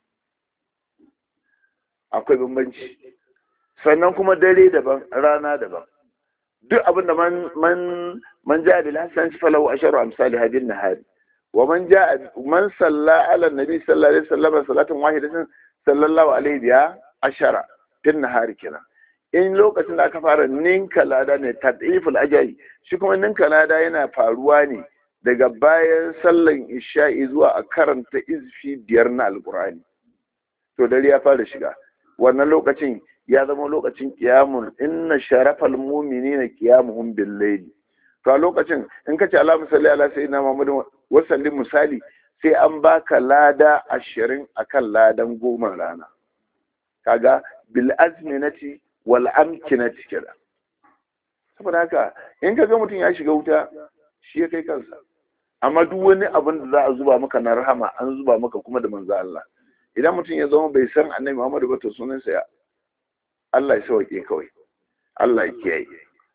akwai bambanci sannan kuma dare daban rana daban duk abinda man man man ja bil hasan falahu asharu amsali hadin nahari wa man ja man salla ala nabi sallallahu alaihi wasallam salatan wahidatan sallallahu alaihi biya ashara tin nahari kenan in lokacin da aka fara ninka lada ne tadiful ajali shi kuma ninka lada yana faruwa ne daga bayan sallan isha'i zuwa a karanta izfi biyar na alkur'ani to dare ya fara shiga wannan lokacin ya zama lokacin kiyamun inna sharafal mu'minina qiyamuhum bil layli to a lokacin in ka ce Allahumma salli ala sayyidina Muhammadin wa sallim misali sai an baka lada ashirin akan ladan goma rana kaga bil azminati wal amkinati kira saboda haka in ka ga mutum ya shiga wuta shi ya kai kansa amma duk wani abin da za a zuba maka na rahama an zuba maka kuma da manzo Allah idan mutum ya zama bai san annabi Muhammad ba to sunansa ya Allah ya sauke kawai Allah ya kiyaye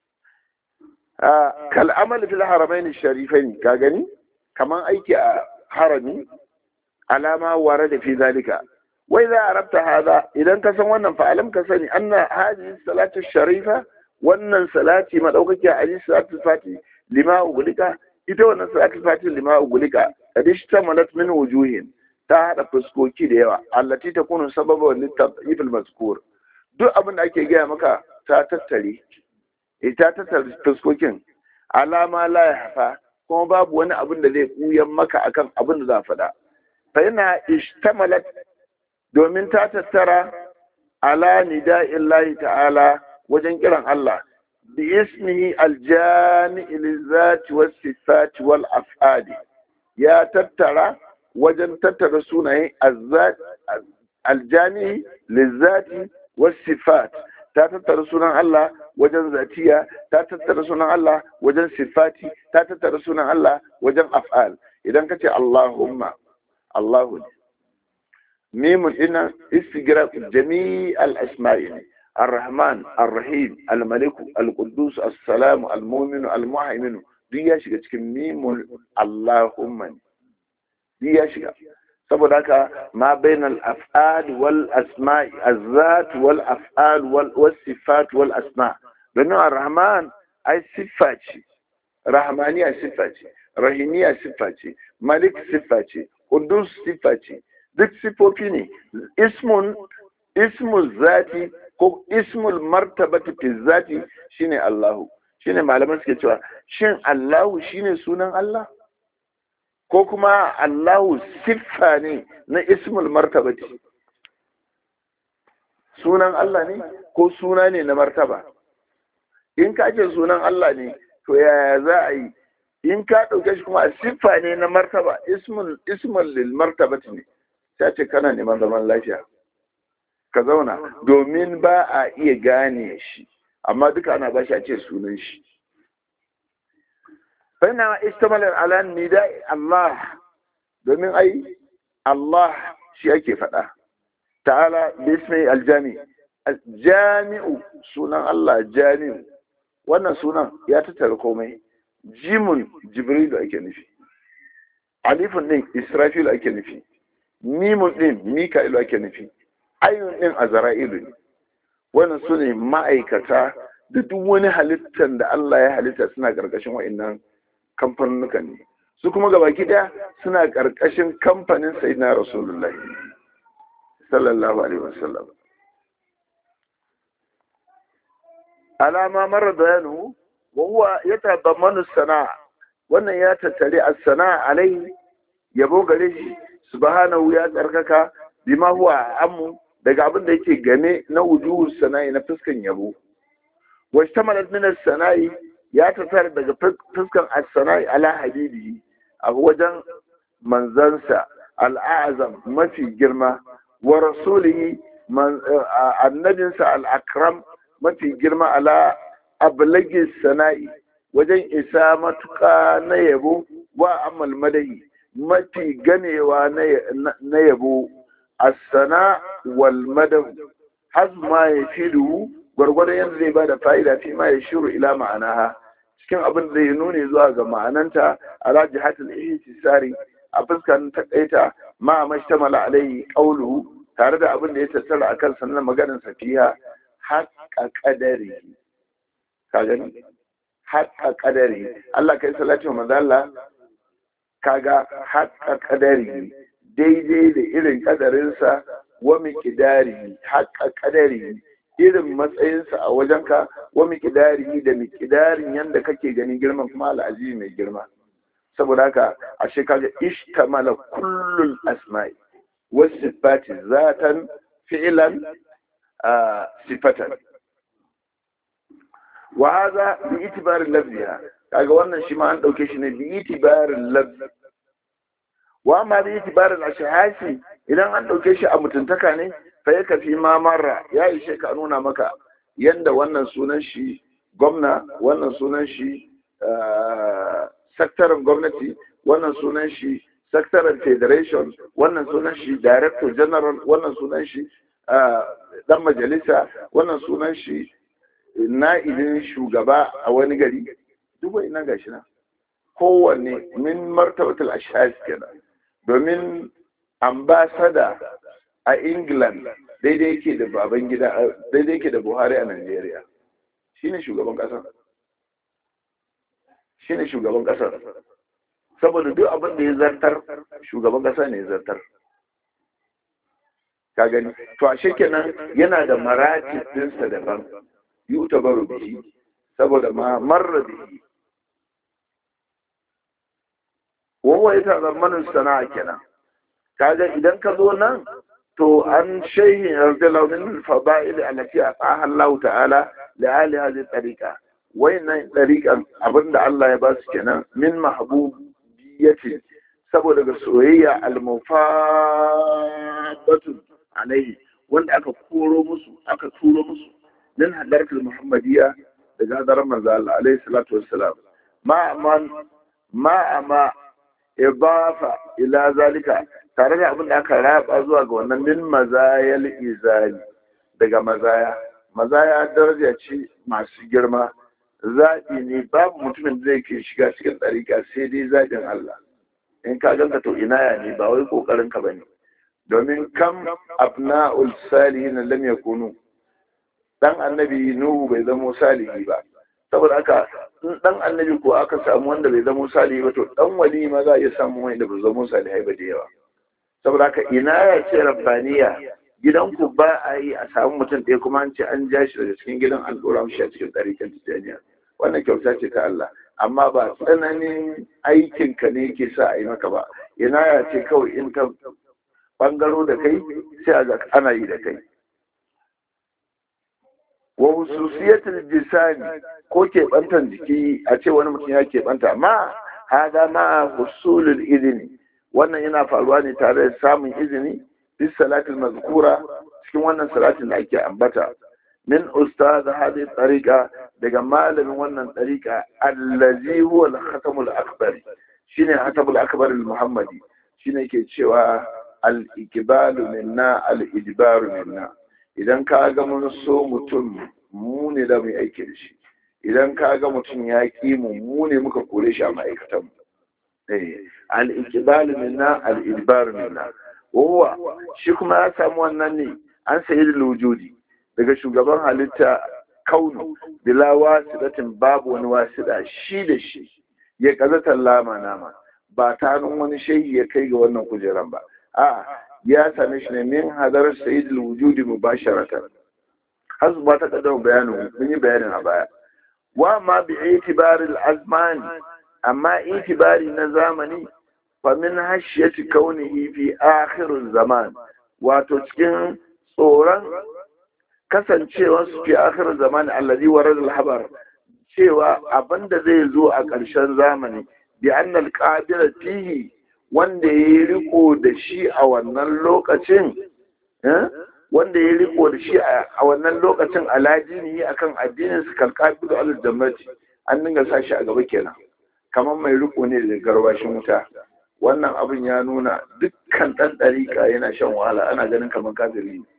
kal amal fil haramain sharifain ka gani kaman aiki a harami alama ware da fi zalika wai za a rabta hada idan ka san wannan fa alam ka sani anna hadhihi salatu sharifa wannan salati madaukaki a ali salatu fati lima ugulika ita wannan salatul fatih lima ugulika kadish tamalat min wujuhin ta hada fuskoki da yawa allati takunu sababan litadhif almazkur duk abin da ake gaya maka ta tattare ita tattare fuskokin alama la yahfa kuma babu wani abin da zai kuyan maka akan abin da za faɗa fa ina ishtamalat domin ta tattara ala nida'illahi ta'ala wajen kiran Allah باسمه الجامع للذات والصفات والافعال يا تترى وجن تترى سنه الذات الجامع للذات والصفات ta tattara sunan Allah wajen zatiya ta tattara sunan Allah wajen sifati ta tattara sunan Allah wajen af'al idan ka ce Allahumma Allahu mimun ina istigraq jami' al-asma'i الرحمن الرحيم الملك القدوس السلام المؤمن المهيمن duk ya shiga cikin mimul Allahumma duk ya shiga saboda haka ma bainal af'al wal asma'i azzat wal af'al wal sifat wal asma domin ar-rahman ai siffa ce rahmaniya siffa ce rahimiya siffa ce malik siffa ce qudus siffa ce duk sifofi ne ismun ismu zati ko ismul martabati fi zati shine Allahu shine malaman suke cewa shin Allahu shine sunan Allah ko kuma Allahu siffa ne na ismul martabati sunan Allah ne ko suna ne na martaba in ka ce sunan Allah ne to yaya za a yi in ka ɗauke shi kuma a siffa ne na martaba ismul ismul lil martabati ne sai ce kana neman zaman lafiya ka zauna domin ba a iya gane shi amma duka ana ba shi a ce sunan shi fana istamal ala nida Allah domin ai Allah shi ake faɗa ta'ala bismi aljami jami'u sunan Allah jami'u wannan sunan ya tattara komai jimun jibrilu ake nufi alifun din israfilu ake nufi mimun din mika'ilu ake nufi ayyun din azra'ilu ne wannan su ne ma'aikata da duk wani halittar da Allah ya halitta suna ƙarƙashin wa'annan kamfanunukan ne su kuma gabaki ɗaya suna ƙarƙashin kamfanin sayyidina rasulullahi sallallahu alaihi wasallam alama marar bayanu wa huwa yatadammanu sana'a wannan ya tattare as-sana'a alai yabo gare shi subhanahu ya tsarkaka bima huwa ammu daga abin da yake game na wujuhu sana'i na fuskan yabo wa shtamalat min as-sana'i ya tattare daga fuskan as-sana'i ala habibi a wajen manzansa al'azam mafi girma wa rasulihi annabinsa al-akram mafi girma ala ablagi sana'i wajen isa matuƙa na yabo wa amal madahi mafi ganewa na yabo as-sana wal madahu has ma ya fidu gwargwadon yadda zai bada fa'ida fi ma ya shiru ila ma'anaha cikin abin da zai nuni zuwa ga ma'ananta ala jihatul ihtisari a fuskar takaita ma mashtamala alai qawluhu tare da abin da ya tattara akan sannan maganar safiha haƙa ƙadari ka gani haƙa ƙadari Allah kai salati wa manzo Allah kaga haƙa ƙadari daidai da irin ƙadarinsa wa miqdari haƙa ƙadari irin matsayinsa a wajenka wa miqdari da miqdarin yanda kake ganin girman kuma al'aziz mai girma saboda haka ashe kaga ishtamala kullul asma'i wasu sifati zatan fi'lan sifatan wa hadha bi itibarin lafziha kaga wannan shi ma an dauke shi ne bi itibarin lafzi wa amma bi itibarin ashhasi idan an dauke shi a mutuntaka ne fa yaka fi ma marra ya ishe ka nuna maka yanda wannan sunan shi gwamna wannan sunan shi sakataren gwamnati wannan sunan shi sakataren federation wannan sunan shi director general wannan sunan shi dan majalisa wannan sunan shi na'ibin shugaba a wani gari duk wani nan gashi nan kowanne min martabatul ashhas kenan domin ambasada a england daidai yake da baban gida daidai yake da buhari a nigeria shine shugaban kasar shine shugaban kasar saboda duk abin da ya zartar shugaban kasa ne ya zartar ka gani to ashe kenan yana da maratib dinsa daban yutabaru bihi saboda ma marra bihi wawa ita zamanin sana'a kenan kaga idan ka zo nan to an shehi radiyallahu min fada'il allati ataha Allah ta'ala li ali hadhihi tariqa wayannan tariqan abinda Allah ya ba su kenan min mahbubiyyati saboda ga soyayya al-mufadatu alaihi wanda aka koro musu aka turo musu nan hadarkar muhammadiyya daga hadarar manzo Allah alaihi salatu wassalam ma man ma ama idafa ila zalika tare da abin da aka raba zuwa ga wannan min mazayal izali daga mazaya mazaya daraja ce masu girma zaɓi ne babu mutumin da zai ke shiga cikin ɗariƙa sai dai zaɓin Allah in ka ganka to inaya ne ba wai ƙoƙarin ka bane domin kam abna'ul salihin lam yakunu dan annabi nuhu bai zamo salihi ba saboda haka in dan annabi ko aka samu wanda bai zamo salihi ba to dan wali ma za a iya samu wanda bai zamo salihai ba da yawa saboda haka ina ya ce rabbaniya gidanku ba a yi a samu mutum ɗaya kuma an ce an ja shi daga cikin gidan an ɗora shi a cikin ɗarikan tijjaniya wannan kyauta ce ta Allah amma ba tsananin aikinka ne yake sa a yi maka ba ina ya ce kawai in ka ɓangaro da kai sai a ga ana yi da kai wa hususiyatul jisani ko keɓantan jiki a ce wani mutum ya keɓanta ma hada ma husulul izini wannan yana faruwa ne tare da samun izini fi salatul mazkura cikin wannan salatin da ake ambata min ustaz hadhihi tariqa daga malamin wannan tariqa allazi huwa al-khatamul akbar shine khatamul akbar al-muhammadi shine ke cewa al-ikbalu minna al-ijbaru minna idan ka ga mun so mutum mu ne da mu aiki da shi idan ka ga mutum ya ƙi mu mu ne muka kore shi a ma'aikatan al-iqbal minna al-idbar minna wa shi kuma ya samu wannan ne an sayi da wujudi daga shugaban halitta kaunu bila wasidatin babu wani wasida shi da shi ya kazatar lama nama ba ta hannun wani shehi ya kai ga wannan kujeran ba a ya same shi ne min hadar sayyidul wujudi mubasharatan har ba ta kaddama bayanin mun yi bayanin a baya wa ma bi itibaril azmani amma itibari na zamani fa min hashiyati kaunihi fi akhirul zaman wato cikin tsoron kasancewar su fi akhirul zaman allazi warad al habar cewa abinda zai zo a ƙarshen zamani bi annal qabila fihi wanda ya riko da shi a wannan lokacin wanda ya riko da shi a wannan lokacin alajini akan addinin su kalkafi da alal jannati an dinga sa shi a gaba kenan kamar mai riko ne da garwashin wuta wannan abin ya nuna dukkan ɗan ɗariƙa yana shan wahala ana ganin kamar kafiri ne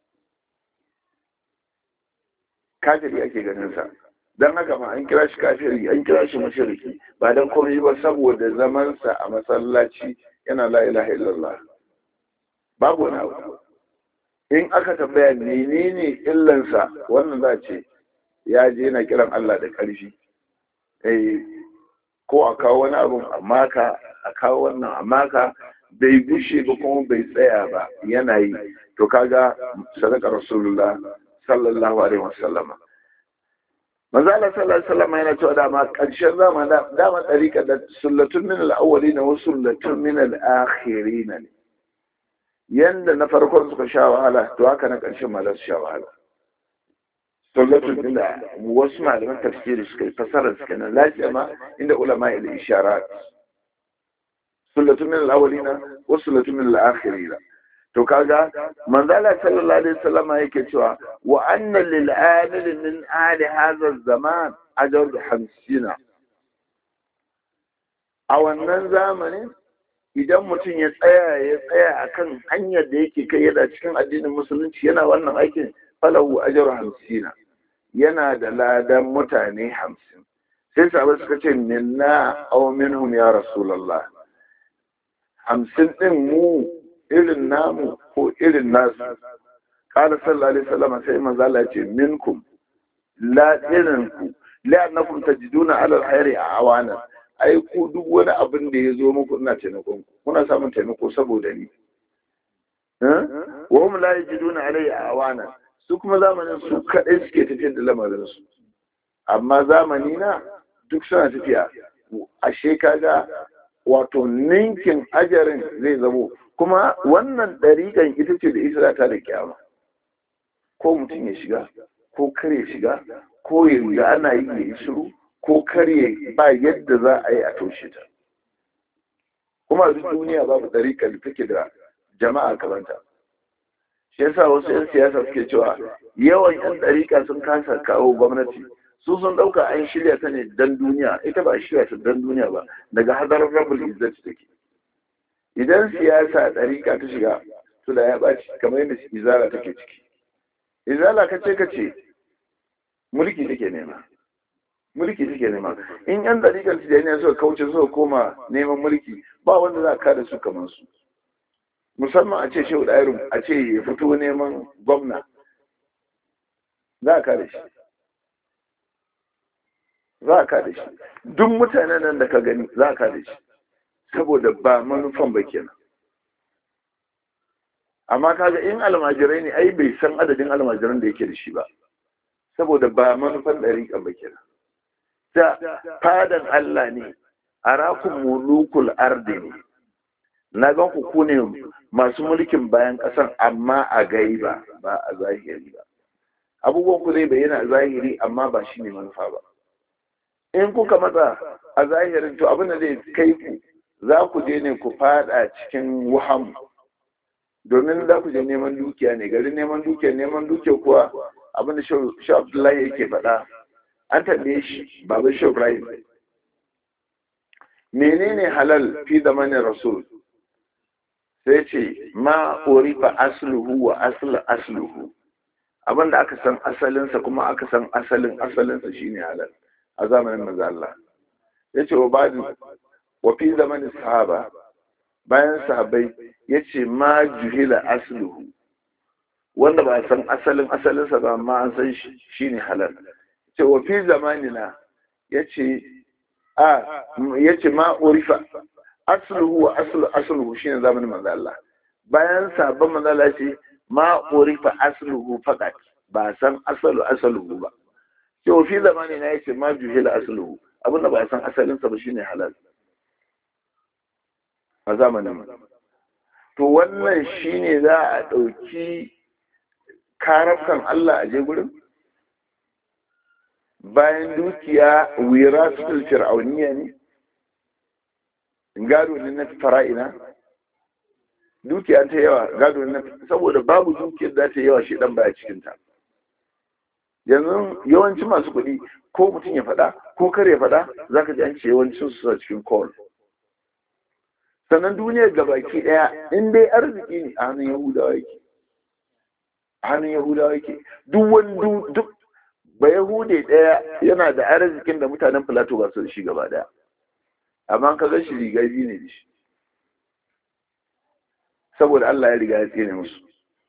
kafiri ake ganin sa don haka ma an kira shi kafiri an kira shi mashiriki ba don komai ba saboda zamansa a masallaci yana la ilaha illallah babu wani abu in aka tambaya menene illansa wannan za ce ya je yana kiran Allah da ƙarfi eh ko a kawo wani abu a maka a kawo wannan a maka bai bushe ba kuma bai tsaya ba yana yi to kaga sadaka rasulullah sallallahu alaihi wasallama manzo Allah sallallahu alaihi wasallama yana cewa dama ƙarshen zamani dama tsarika da sullatun min al-awwalin wa sullatun min al-akhirin ne yanda na farkon suka sha wahala to haka na ƙarshen ma za su sha wahala sullatun din da wasu malaman tafsiri suka yi fasarar suka nan lafiya ma inda ulama ila isharat sullatun min al-awwalina wa sullatun min al-akhirina to kaga manzala sallallahu alaihi wasallam yake cewa wa anna lil amil min ali hadha zaman ajr 50 a wannan zamanin idan mutum ya tsaya ya tsaya akan hanyar da yake kai yana cikin addinin musulunci yana wannan aikin falahu ajru 50 yana da ladan mutane 50 sai sahabbai suka ce minna aw minhum ya rasulullah 50 din mu irin namu ko irin nasu kala sallallahu alaihi wasallam sai manzo Allah ya ce minkum la irin ku la annakum tajiduna ala alkhairi awana ai ku duk wani abin da ya zo muku ina taimakon ku kuna samun taimako saboda ni wa hum la yajiduna alai awana su kuma zamanin su kadai suke tafiyar da lamarin su amma zamani na duk suna tafiya ashe kaga wato ninkin ajarin zai zamo kuma wannan ɗariƙan ita ce da ita ta da kyama ko mutum ya shiga ko kar ya shiga ko ya riga ana yi ya yi shiru ko kar ya ba yadda za a yi a toshe ta kuma duk duniya babu ɗariƙar da take da jama'a kamanta shi yasa wasu 'yan siyasa suke cewa yawan 'yan ɗariƙa sun kasa kawo gwamnati su sun ɗauka an shirya ta ne dan duniya ita ba a shirya ta dan duniya ba daga hadarar rabul izzati take idan siyasa ɗariƙa ta shiga to da ya ɓaci kamar yadda izala take ciki izala ka ce ka ce mulki take nema mulki take nema in yan ɗariƙar tijaniya suka kauce suka koma neman mulki ba wanda za ka da su kamar su musamman a ce shehu ɗairu a ce ya fito neman gwamna za a kada shi za a kada shi duk mutanen nan da ka gani za a kada shi saboda ba manufan ba kenan amma kaga in almajirai ne ai bai san adadin almajiran da yake da shi ba saboda ba manufan ɗariƙa ba kira ta fadan Allah ne arakun mulukul ardi ne na gan ku ku ne masu mulkin bayan ƙasan amma a gaiba ba a zahiri ba abubuwan ku zai bayyana a zahiri amma ba shi ne manufa ba in kuka matsa a zahirin to abin da zai kai ku za ku je ne ku fada cikin wuham domin za ku je neman dukiya ne garin neman dukiya neman dukiya kuwa abin da shi abdullahi yake faɗa an tambaye shi babu shi ibrahim menene halal fi zamanin rasul sai ce ma urifa asluhu wa asl asluhu abin da aka san asalinsa kuma aka san asalin asalinsa shine halal a zamanin manzo Allah yace wa ba'du wa fi zamanin sahaba bayan sahabbai yace ma juhila asluhu wanda ba san asalin asalinsa ba amma an san shi shine halal ce wa fi zamanina yace a yace ma urifa asluhu wa aslu asluhu shine zamanin manzo Allah bayan sabon manzo Allah ce ma urifa asluhu faqat ba san asalu asluhu ba ce wa fi zamanina yace ma juhila asluhu abinda ba san asalin sa ba shine halal a zamanin to wannan shine za a dauki karafkan Allah a je gurin bayan dukiya wirasul fir'auniya ne gado ne na fara'ina dukiya ta yawa gado ne saboda babu dukiyar da ta yawa shi dan baya cikin ta yanzu yawanci masu kuɗi ko mutum ya faɗa ko kar ya faɗa zaka ji an ce yawancin su a cikin call sannan duniyar gabaki ɗaya in dai arziki ne a hannun yahudawa yake a hannun yahudawa yake duk wani duk ba yahude ɗaya yana da arzikin da mutanen filato ba su da shi gaba ɗaya amma ka ga shi riga biyu ne da shi saboda Allah ya riga ya tsene musu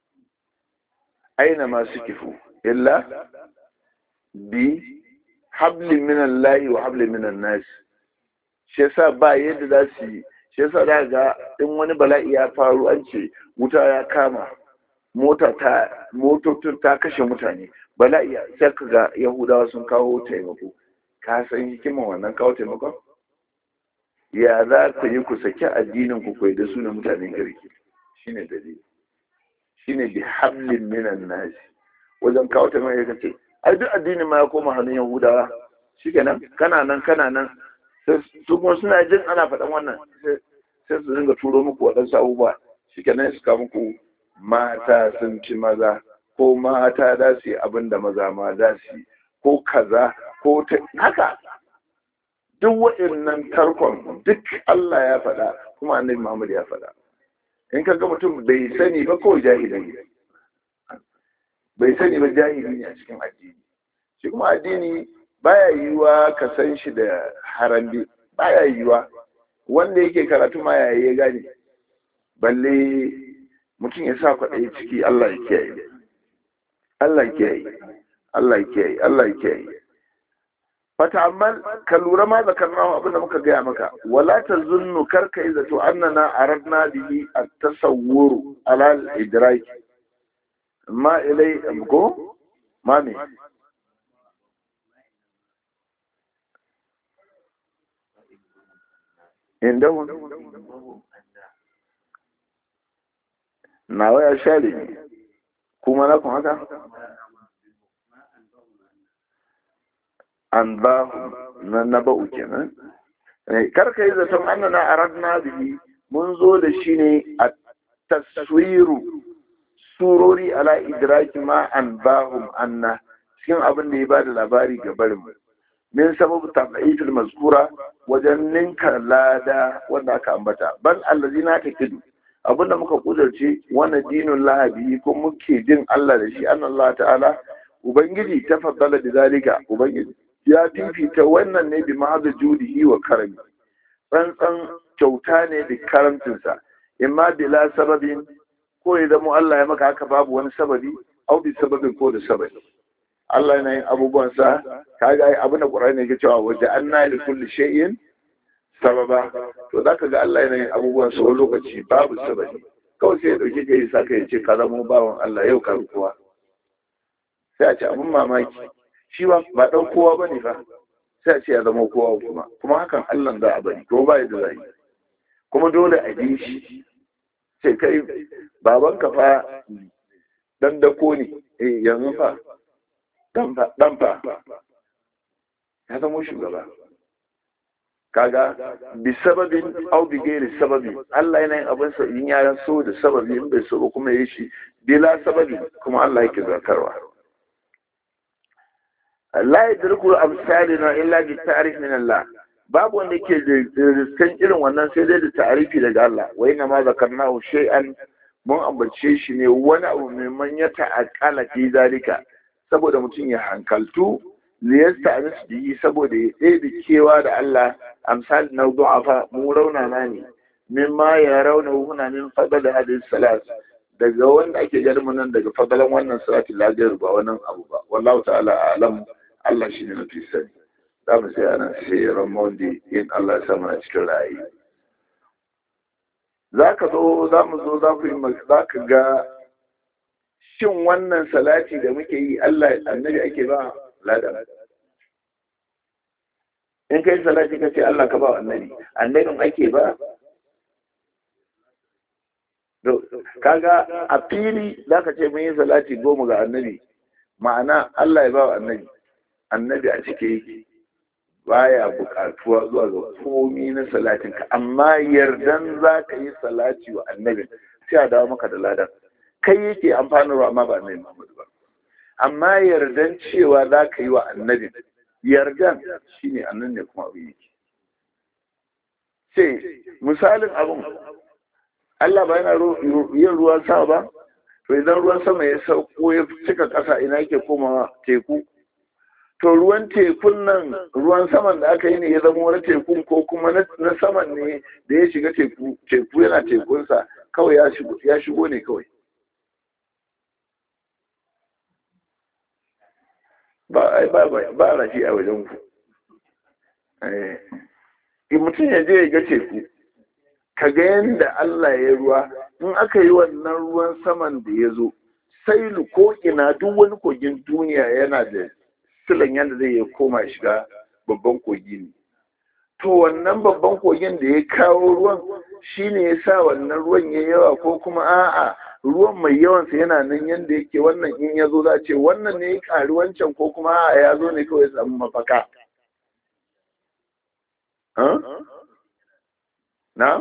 aina ma su kifu illa bi hablin minan layi wa hablin minan nasi shi yasa ba yadda za su yi shi yasa za ga in wani bala'i ya faru an ce wuta ya kama mota ta motocin ta kashe mutane bala'i sai ka ga yahudawa sun kawo taimako ka san hikiman wannan kawo taimakon ya za ku yi ku saki addinin ku kai da su na mutanen garki shine dalili shine bi hablin minan nasi wajen kawo taimako ya ce ai duk addinin ma ya koma hannun yahudawa shikenan kana nan kana nan su kuma suna jin ana faɗan wannan sai su dinga turo muku waɗansu abubuwa shikenan su kawo muku mata sun ci maza ko mata za su yi abin da maza ma za su yi ko kaza ko ta haka duk waɗannan tarkon duk Allah ya faɗa kuma annabi Muhammad ya faɗa in ka ga mutum bai sani ba kawai jahili ne bai sani ba jahili ne a cikin addini shi kuma addini baya yiwuwa ka san shi da harambe baya yiwuwa wanda yake karatu ma yayi ya gane balle mutum ya sa kwaɗayi ciki Allah ya kiyaye Allah ya kiyaye Allah ya kiyaye Allah ya kiyaye fata amma ka lura ma zakarnahu abin da muka gaya maka wala tazunnu karka yi zato annana aradna bihi at-tasawwur ala al-idrak ma ilai ko ma me indahu nawa ya share ne kuma na kun haka an ba na na ba'u kenan karka yi zaton annana aradna bihi mun zo da shi ne a taswiru surori ala idraki ma an bahum anna cikin abin da ya ba da labari ga barin min sababu tabi'atul mazkura wajen ninka lada wanda aka ambata bal allazina taqidu abinda muka kudurce wannan dinin lahabi ko muke jin Allah da shi annan Allah ta'ala ubangiji ta faddala da zalika ubangiji ya fifita wannan ne bi ma'azu judihi wa karami tsantsan kyauta ne da karamcinsa imma bila sababin ko ya zama Allah ya maka haka babu wani sababi au bi sababin ko da sababi Allah yana yin abubuwansa kaga ai abin da Qur'ani yake cewa waje anna li kulli shay'in sababa to zaka ga Allah yana yin abubuwan sa wani lokaci babu sababi kawai sai ya dauke ka yi saka ya ce ka zama bawan Allah yau ka kowa sai a ce abin mamaki shi ba ba dan kowa bane fa sai a ce ya zama kowa kuma kuma hakan Allah za a bari kuma ba yadda za yi kuma dole a bi shi sai kai baban ka fa dan dako ne eh yanzu fa dan fa dan fa ya zama shugaba kaga bi sababin au bi gairi sababin Allah yana yin abin sa in ya so da sababi in bai so ba kuma yi shi bila sababi kuma Allah yake zakarwa la yadrikul amsalina illa bi ta'rif min Allah babu wanda ke riskan irin wannan sai dai da ta'rifi daga Allah wa inna ma zakarnahu shay'an mun ambace shi ne wani abu mai manya ta'aqala fi zalika saboda mutum ya hankaltu liyasta anis bihi saboda ya ɗebe kewa da Allah amsal na du'afa mu raunana ne min ma ya rauna huna min fadal hadis salat daga wanda ake ganin mu nan daga fadalan wannan salati lafiyar ba wannan abu ba wallahu ta'ala alam Allah shine mafi sani za mu sai ana sai ramondi in Allah ya sa mana cikin rayi za ka zo za mu zo za ku yi za ka ga shin wannan salati da muke yi Allah annabi ake ba ladan in kai salati ka ce Allah ka ba annabi annabin ake ba kaga a fili za ka ce mun yi salati goma ga annabi ma'ana Allah ya ba wa annabi annabi a cike yake baya buƙatuwa zuwa ga komi na salatin ka amma yardan za ka yi salati wa annabi sai a dawo maka da ladan kai yake amfanarwa amma ba annabi Muhammad ba amma yardan cewa za ka yi wa annabi yardan shine annan ne kuma abin yake sai misalin abin Allah ba yana yin ruwan sama ba to idan ruwan sama ya sauko ya cika ƙasa ina yake komawa teku to ruwan tekun nan ruwan saman da aka yi ne ya zama wani tekun ko kuma na saman ne da ya shiga teku teku yana tekunsa kawai ya shigo ne kawai ba ba ba rashi a wajen ku eh mutum ya je ya ga teku ka ga yadda Allah ya ruwa in aka yi wannan ruwan saman da ya zo sailu ko ina duk wani kogin duniya yana da silan yadda zai ya koma shiga babban kogi ne to wannan babban kogin da ya kawo ruwan shine ya sa wannan ruwan ya yawa ko kuma a'a ruwan mai yawansa yana nan yadda yake wannan in ya zo za ce wannan ne ya ƙari wancan ko kuma a'a ya zo ne kawai ya samu mafaka na?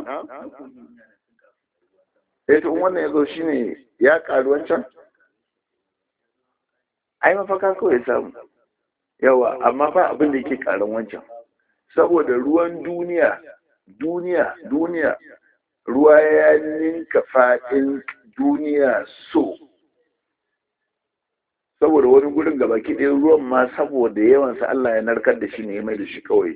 eh to wannan ya zo shi ne ya ƙari wancan ai mafaka kawai ya samu yawa amma ba abin da yake ƙarin wancan saboda ruwan duniya duniya duniya ruwa ya ninka faɗin duniya so saboda wani gurin gaba ɗaya ruwan ma saboda yawansa Allah ya narkar da shi ne ya mai da shi kawai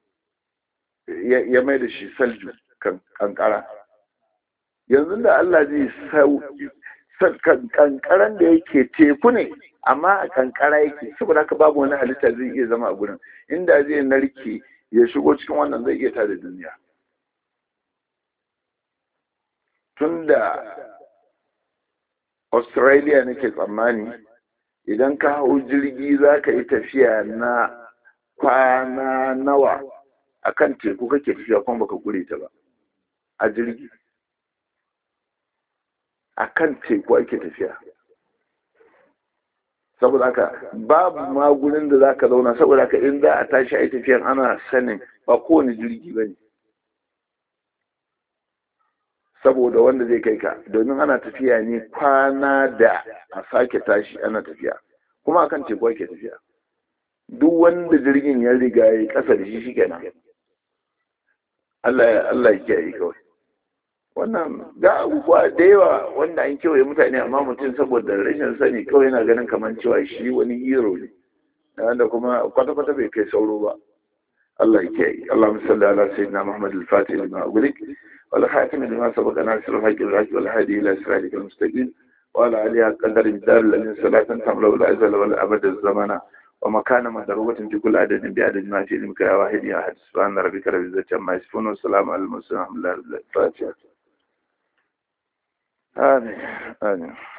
ya mai da shi salju kankara yanzu da Allah zai sau kankaran da yake teku ne amma a kankara yake saboda haka babu wani halitta zai iya zama a gurin inda zai narke ya shigo cikin wannan zai iya tada duniya tunda australia nake tsammani idan ka hau jirgi za ka yi tafiya na kwana nawa a kan teku kake tafiya kuma baka gure ta ba a jirgi a kan teku ake tafiya saboda haka babu ma gurin da za ka zauna saboda haka in za a tashi a yi tafiyan ana sanin ba kowane jirgi ba ne saboda wanda zai kai ka domin ana tafiya ne kwana da a sake tashi ana tafiya kuma akan teku ake tafiya duk wanda jirgin ya riga ya yi kasa da shi shi kenan Allah Allah ya kiyaye kawai wannan ga abubuwa da yawa wanda an kewaye mutane amma mutum saboda rashin sani kawai yana ganin kamar cewa shi wani hero ne wanda kuma kwata-kwata bai kai sauro ba Allah ya kiyaye Allah musalli ala sayyidina Muhammad al-Fatih lima ughliq wal khatim lima sabaqa nasir al-haqq al-haqq wal hadi ila siratik al-mustaqim wa ala alihi qadar al-dar alladhi salatan tamla wal azal wal abad az-zamana ومكان مدروبة في كل عدد بعدد ما في علمك يا واحد يا أحد سبحان ربك رب العزة عما يصفون والسلام على المرسلين الحمد لله الفاتحة amin amin